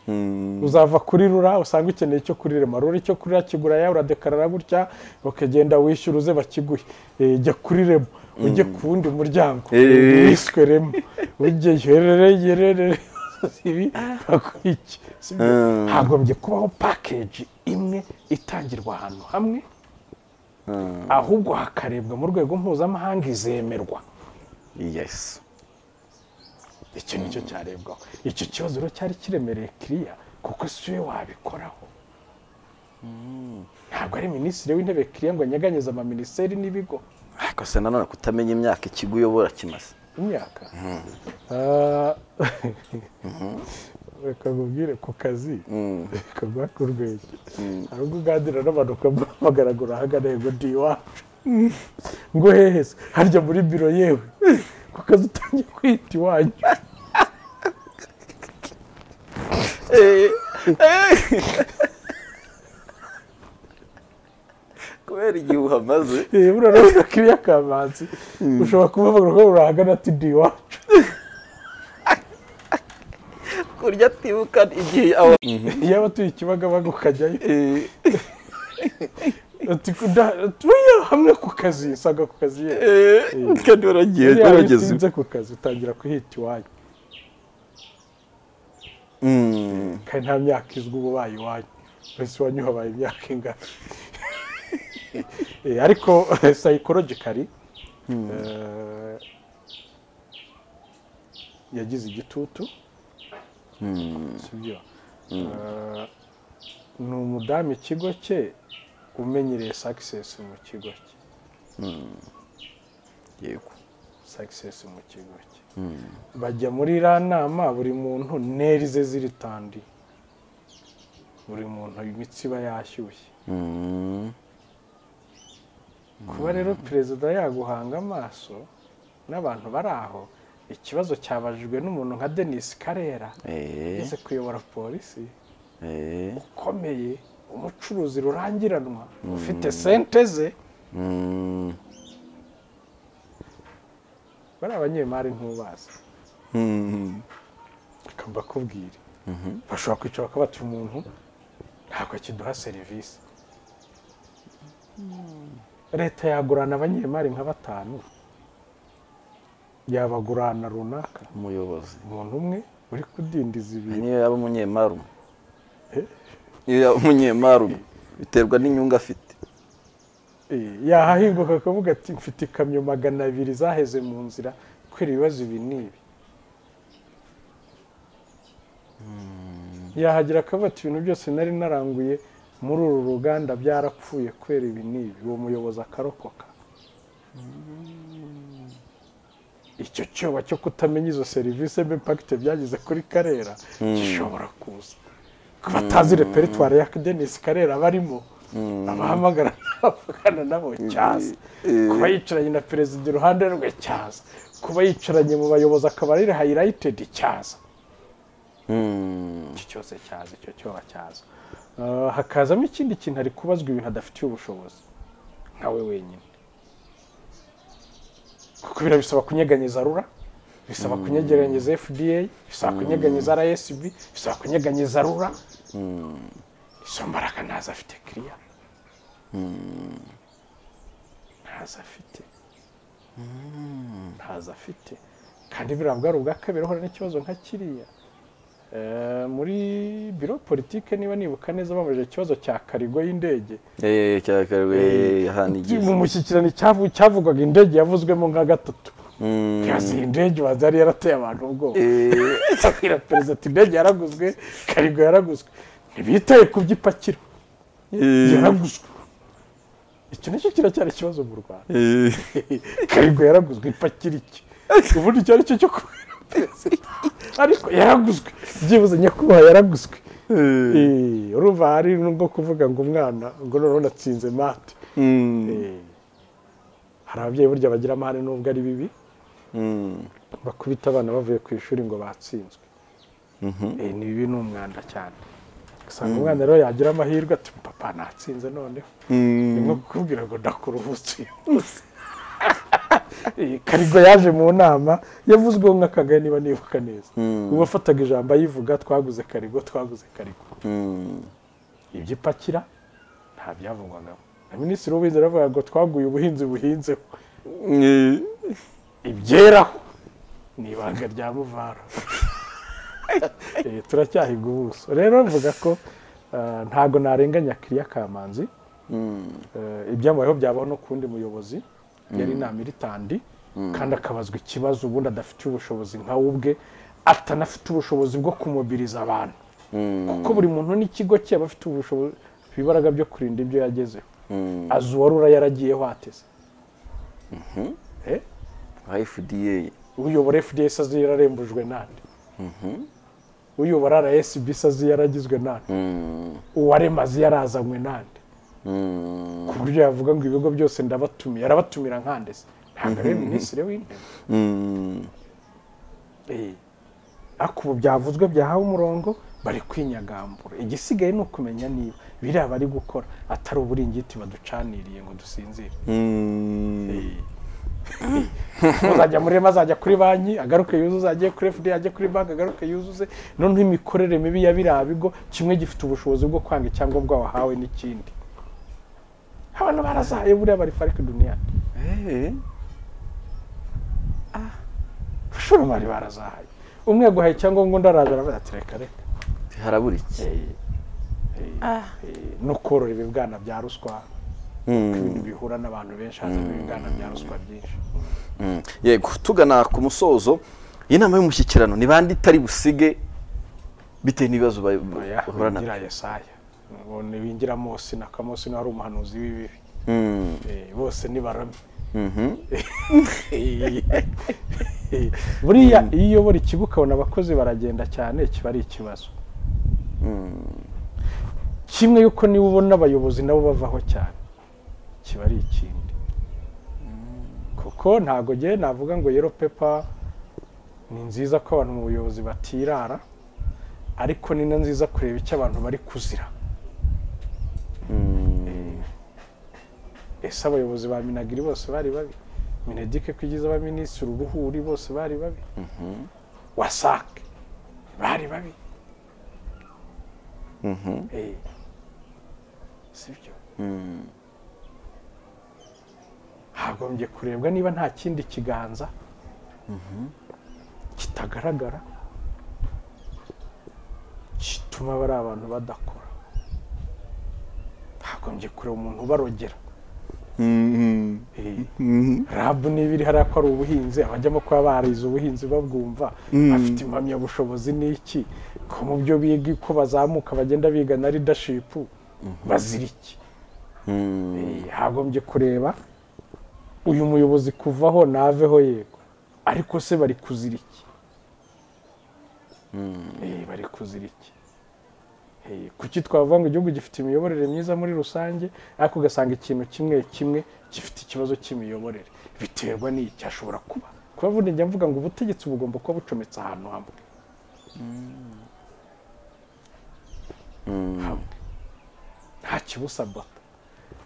mm, uzava kuri rura usanga ukeneye icyo kuri rema rura icyo kuri rura kigura yawe uradekarara gutya ukagenda wishyura uze bakiguhe Eh, jya kuri rema ujye ku wundi muryango Eh. wiswe rema ujyeyo herereye herereye ibi baguha iki Sibyo? Mm. hagombye kubaho pakeji imwe itangirwa ahantu hamwe ahubwo hakarebwa mu rwego mpuzamahanga izemerwa yes icyo ni cyo cyarebwaho icyo kibazo rero cyari kiremereye kiriya kuko si we wabikoraho ntabwo ari minisitiri w'intebe kiriya ngo anyeganyeze amaminisiteri n'ibigo ariko se nanone kutamenya imyaka ikigo uyobora kimaze imyaka Ah, reka nkubwire ku kazi Mm. reka guhake urwego hari ubwo uganira n'abantu ukamuhamagara ngo urahagana yego ndi iwacu ngo hehe se harya muri biro yewe ku kazi utangiye kwita iwanyu kubera igihe uhamaze Eh, buriya urabona kiriya kamanzi ushobora kubavuga ko urahagana ati ndi iwacu kurya atibuka igihe awa yaba tuye ikibagabaga ukajyayo ati kuda- turiya hamwe ku kazi usanga ku kazi ye kandi waragiye Buriya iyo warageze utinze ku kazi utangira kuhita iwanyu Mm. kandi nta myaka izwi uba ubaye iwanyu mbese iwanyu habaye imyaka ingana Eh, ariko sayikorogikari yagize igitutu Mm. sibyo Eh, ni umudamu ikigo cye umenyereye sakisesi mu kigo cye yego sakisesi mu kigo cye bajya muri iriya nama buri muntu neri ze ziri tandi buri muntu imitsi iba yashyushye Mm. kuba rero perezida yaguhanga amaso n'abantu bari aho ikibazo cyabajijwe n'umuntu nka denise karera Eh, yigeze kuyobora polisi eh, ukomeye umucuruzi rurangiranwa ufite sente ze mm, bari abanyemari ntubazi mm, reka mbakubwire bashobora kwicara bakaba bati umuntu ntabwo kiduha serivisi leta yagurana abanyemari nka batanu yabagurana runaka umuyobozi umuntu umwe uri kudindiza Iyi ibintu niyo yaba umunyemari umwe iyo yaba umunyemari umwe biterwa n'inyungu afite Eh, yahahinguka akavuga ati mfite ikamyo magana abiri zaheze mu nzira kubera ibibazo ibi n'ibi yahagira akavuga ati ibintu byose nari naranguye muri uru ruganda byarapfuye kubera ibi n'ibi uwo muyobozi akarokoka icyo cyoba cyo kutamenya izo serivisi b'impakite byagize kuri karera gishobora kuza ko batazi reperitwari ya denise karera barimo abahamagara n'abavugana nabo cyaza kuba yicaranye na perezida iruhande rwe cyaza kuba yicaranye mu bayobozi akaba ari hayirayitedi cyaza Mm. iki cyose cyaza icyo cyoba cyaza Ah, hakazamo ikindi kintu ari kubazwa ibintu adafitiye ubushobozi nkawe wenyine kuko biriya bisaba kunyeganyeza rura bisaba kunyeganyeza fda bisaba kunyeganyeza rsb bisaba kunyeganyeza rura izo mbaraga ntazo afite kiriya ntazo afite ntazo afite kandi buriya bwari ubwa kabiri ahura n'ikibazo nka kiriya Eh, muri biro politike niba nibuka neza babajije ikibazo cya karigo y'indege Eh, cyakarwe mu hanigize mushyikirano cyavu- cyavugwaga indege yavuzwemo nka gatatu ntibazi iyi ndege waza yari yarateye abantu ubwoba abwira perezida ati indege yaraguzwe karigo yaraguzwe ntibitaye ku byo ipakira yaraguzwe icyo nicyo kiracyari ikibazo mu rwanda karigo yaraguzwe ipakira iki ubundi icyo ari cyo cyo kubera perezida ariko yaraguzwe byibuze nyakubahwa yaraguzwe Eh, urumva hari nubwo kuvuga ngo umwana ngo noneho natsinze mate Eh, hari ababyeyi burya bagira amahane nubwo ari bibi bakubita abana bavuye ku ishuri ngo batsinzwe Eh, ni bibi ni umwanda cyane usanga umwana rero yagira amahirwe ati papa natsinze noneho ni nko kukubwira ngo ndakora umunsi uyu munsi." Eh, karigo yaje mu nama yavuzweho nk'akagaye niba nibuka neza ubu wafataga ijambo ayivuga twaguze karigo twaguze karigo ibyo ipakira nta byavugwagamo na minisitiri w'ubuhinzi aravuga ngo twaguye ubuhinzi buhinzeho ibyeraho ni ibanga rya muvara Eh, turacyahiga ubuso rero mvuga ko ah, ntago narenganya kiriya kamanzi Eh, ibyambayeho byabaho no ku wundi muyobozi yari inama iri tandi kandi akabazwa ikibazo ubundi adafite ubushobozi nka we ubwe atanafite ubushobozi bwo kumubiriza abantu kuko buri muntu n'ikigo cye aba afite ubushobozi ibibaraga byo kurinda ibyo yagezeho azi uwarura yaragiyeho ateze Eh, fda uyobora fda se azi yararembujwe nande uyobora rsb se azi yaragizwe nande uwarema azi yarazanywe nande ku buryo yavuga ngo ibigo byose ndabatumiye arabatumira nkande se ntabwo ari minisitiri w'intebe Eh, ariko ubu byavuzwe byahawe umurongo bari kwinyagambura igisigaye ni ukumenya niba biriya bari gukora atari uburingiti baducaniriye ngo dusinzire uzajya muri rema azajya kuri banki agaruke yuzuze ajye kuri fd ajye kuri banki agaruke yuzuze noneho imikorere mibi ya biriya bigo kimwe gifite ubushobozi bwo kwanga icyangombwa wahawe n'ikindi abantu barazahaye buriya bari fariki duniyani abashoramari barazahaye umwe yaguhaye icyangombwa undi araza aravuga ati reka reka harabura iki Eh, no korora ibibwana bya ruswa ibintu bihura n'abantu benshi hazamo ibibwana bya ruswa byinshi Mm. yego tugana ku musozo inama y'umushyikirano ni bande itari busige bitewe n'ibibazo ba- Oya, bahura nabyo winjira yesaya ngo niwinjira mose na kamosi niwe ari umuhanuzi w'ibibi Mm. Eh, bose ni barami Mhm. buriya iyo uyobora ikigo ukabona abakozi baragenda cyane kiba ari ikibazo kimwe yuko niba ubona abayobozi nabo bavaho cyane kiba ari ikindi kuko ntago ngewe navuga ngo yero pepa ni nziza ko abantu mu buyobozi batirara ariko ni na nziza kureba icyo abantu bari kuzira ese abayobozi ba minagiri bose bari babi minedike ko igize abaminisitiri ubuhuri bose bari babi wasake bari babi Eh, sibyo hagombye kurebwa niba nta kindi kiganza kitagaragara gituma bari abantu badakora hagombye kureba umuntu ubarogera Mhm. Eh, rabu niba iri hariya ko ari ubuhinzi abajyamo kuba barize ubuhinzi babwumva afite impamyabushobozi ni iki ko mu byo biga uko bazamuka bagenda biga na leadership bazira iki Mm. Eh, hagombye kureba uyu muyobozi kuvaho naveho yego ariko se bari kuzira iki Eh, bari kuzira iki Eh, kuki twavuga ngo igihugu gifite imiyoborere myiza muri rusange ariko ugasanga ikintu kimwe kimwe gifite ikibazo cy'imiyoborere biterwa n'iki hashobora kuba kuba vuba njya mvuga ngo ubutegetsi bugomba kuba bucometse ahantu hamwe hamwe nta kibusabata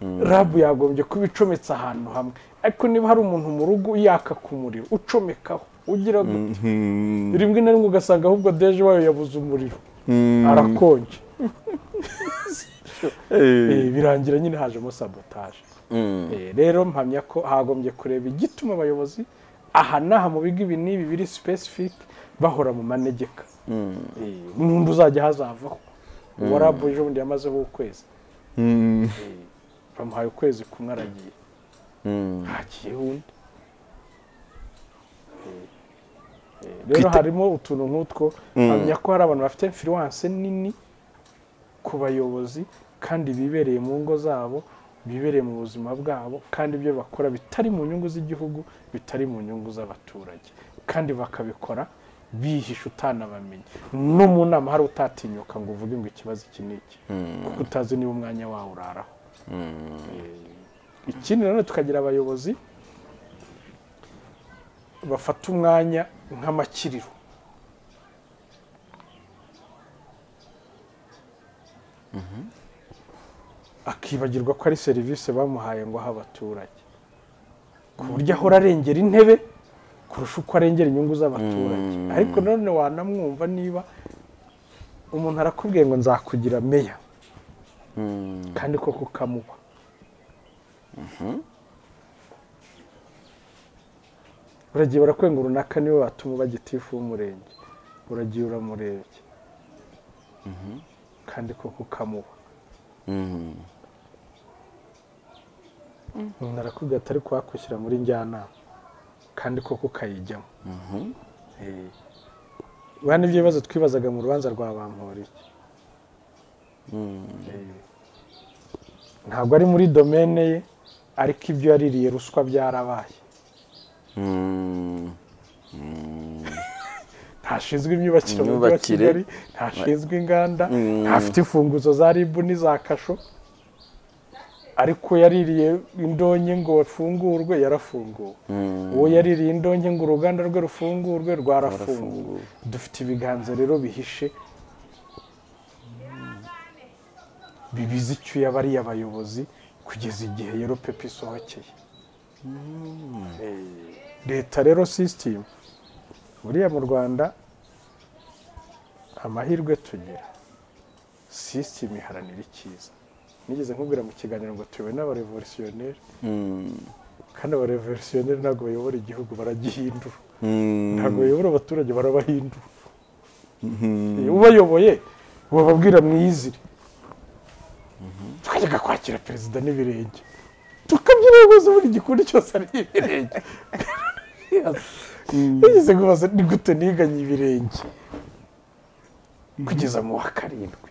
rabu yagombye kuba icometse ahantu hamwe ariko niba hari umuntu mu rugo yaka ku muriro ucomekaho ugira gute rimwe na rimwe ugasanga ahubwo deje wayo yabuze umuriro arakonje Eh, birangira nyine hajemo sabotaje Eh, rero mpamya ko hagombye kureba igituma abayobozi aha n'aha mu bigo ibi n'ibi biri specific bahora mu manegeka Eh, n'undi uzajya hazavaho uwa rabu ejo bundi yamazeho ukwezi Mm. bamuhaye ukwezi kumwe aragiye Mm. hagiyeho undi rero Kwite- harimo utuntu nk'utwo hamya ko hari abantu bafite influence nini ku bayobozi kandi bibereye mu ngo zabo bibereye mu buzima bwabo kandi ibyo bakora bitari mu nyungu z'igihugu bitari mu nyungu z'abaturage kandi bakabikora bihisha utanabamenya no mu nama hari utatinyuka ngo uvuge ngo ikibazo iki ni iki kuko utazi niba umwanya wawe uraraho ikindi nanone tukagira abayobozi bafata umwanya nk'amakiriro akibagirwa ko ari serivisi bamuhaye ngo aha abaturage ku buryo ahora arengera intebe kurusha uko arengera inyungu z'abaturage ariko nanone wanamwumva niba umuntu arakubwiye ngo nzakugira meya kandi koko ukamuba uragiye barakubwira ngo runaka niwe watuma uba gitifu w'umurenge uragiye uramurebye kandi koko ukamuba umuntu arakubwira atari kuhakwishyira muri njyanama kandi koko ukayijyamo Eh. buriya nibyo bibazo twibazaga mu rubanza rwa bamporiye Eh. ntabwo ari muri domene ye ariko ibyo yaririye ruswa byarabaye ntashinzwe imyubakire mu mujyi wa Imyubakire. kigali ntashinzwe inganda Mm. ntafite imfunguzo za ribu n'iza kasho ariko yaririye indonke ngo afungurwe yarafunguwe uwo yaririye indonke ngo uruganda rwe rufungurwe rwarafunguwe dufite ibiganza rero bihishe bibizi icyuya bariya bayobozi kugeza igihe rero pepe isohokeye Eh, leta rero sisitemu buriya mu rwanda amahirwe tugira sisitemu iharanira icyiza nigeze nkubwira mu kiganiro ngo tuyobowe n'abarevolutionneri kandi abarevolutionneri ntabwo bayobora igihugu baragihindura ntabwo bayobora abaturage barabahindura Eh, ubayoboye ubababwira mwiyizire twajyaga kwakira perezida n'ibirenge tukabyirebuza buri gikundi cyose ari ibirenge yigeze kubaza ni gute niganye ibirenge kugeza mu wa karindwi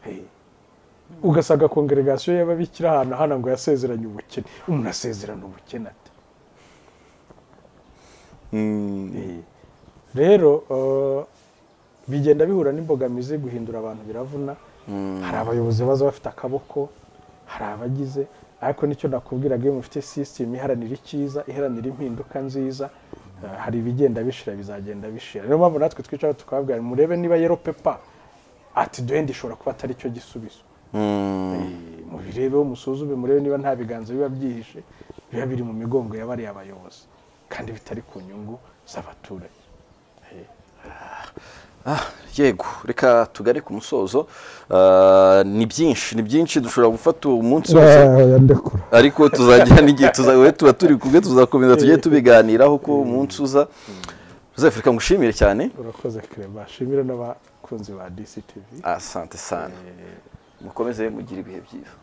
Hey. ugasanga kongeregasiyo y'ababikira ahantu hano ngo yasezeranye ubukene umuntu asezerana ubukene ate Eh, rero eh, bigenda bihura n'imbogamizi guhindura abantu biravuna hari abayobozi baza bafite akaboko hari abagize ariko nicyo nakubwiraga iyo mufite sisitemu iharanira icyiza iharanira impinduka nziza eh, hari ibigenda bishira bizagenda bishira niyo mpamvu natwe twicara tukababwira murebe niba yero pepa ati duhenda ishobora kuba atari cyo gisubizo Eh, mubirebeho musuzume murebe niba nta biganza biba byihishe biba biri mu migongo ya bariya bayobozi kandi bitari ku nyungu z'abaturage Ah, yego reka tugare ku musozo Ah, ni byinshi ni byinshi dushobora gufata umunsi wose yandekura ariko tuzajya n'igihe tuzawe tuba turi kumwe tuzakomeza tujye tubiganiraho ko umunsi uza joseph reka ngushimire cyane urakoze kereba shimira n'abakunzi ba dctv asante sana mukomeze mugire ibihe byiza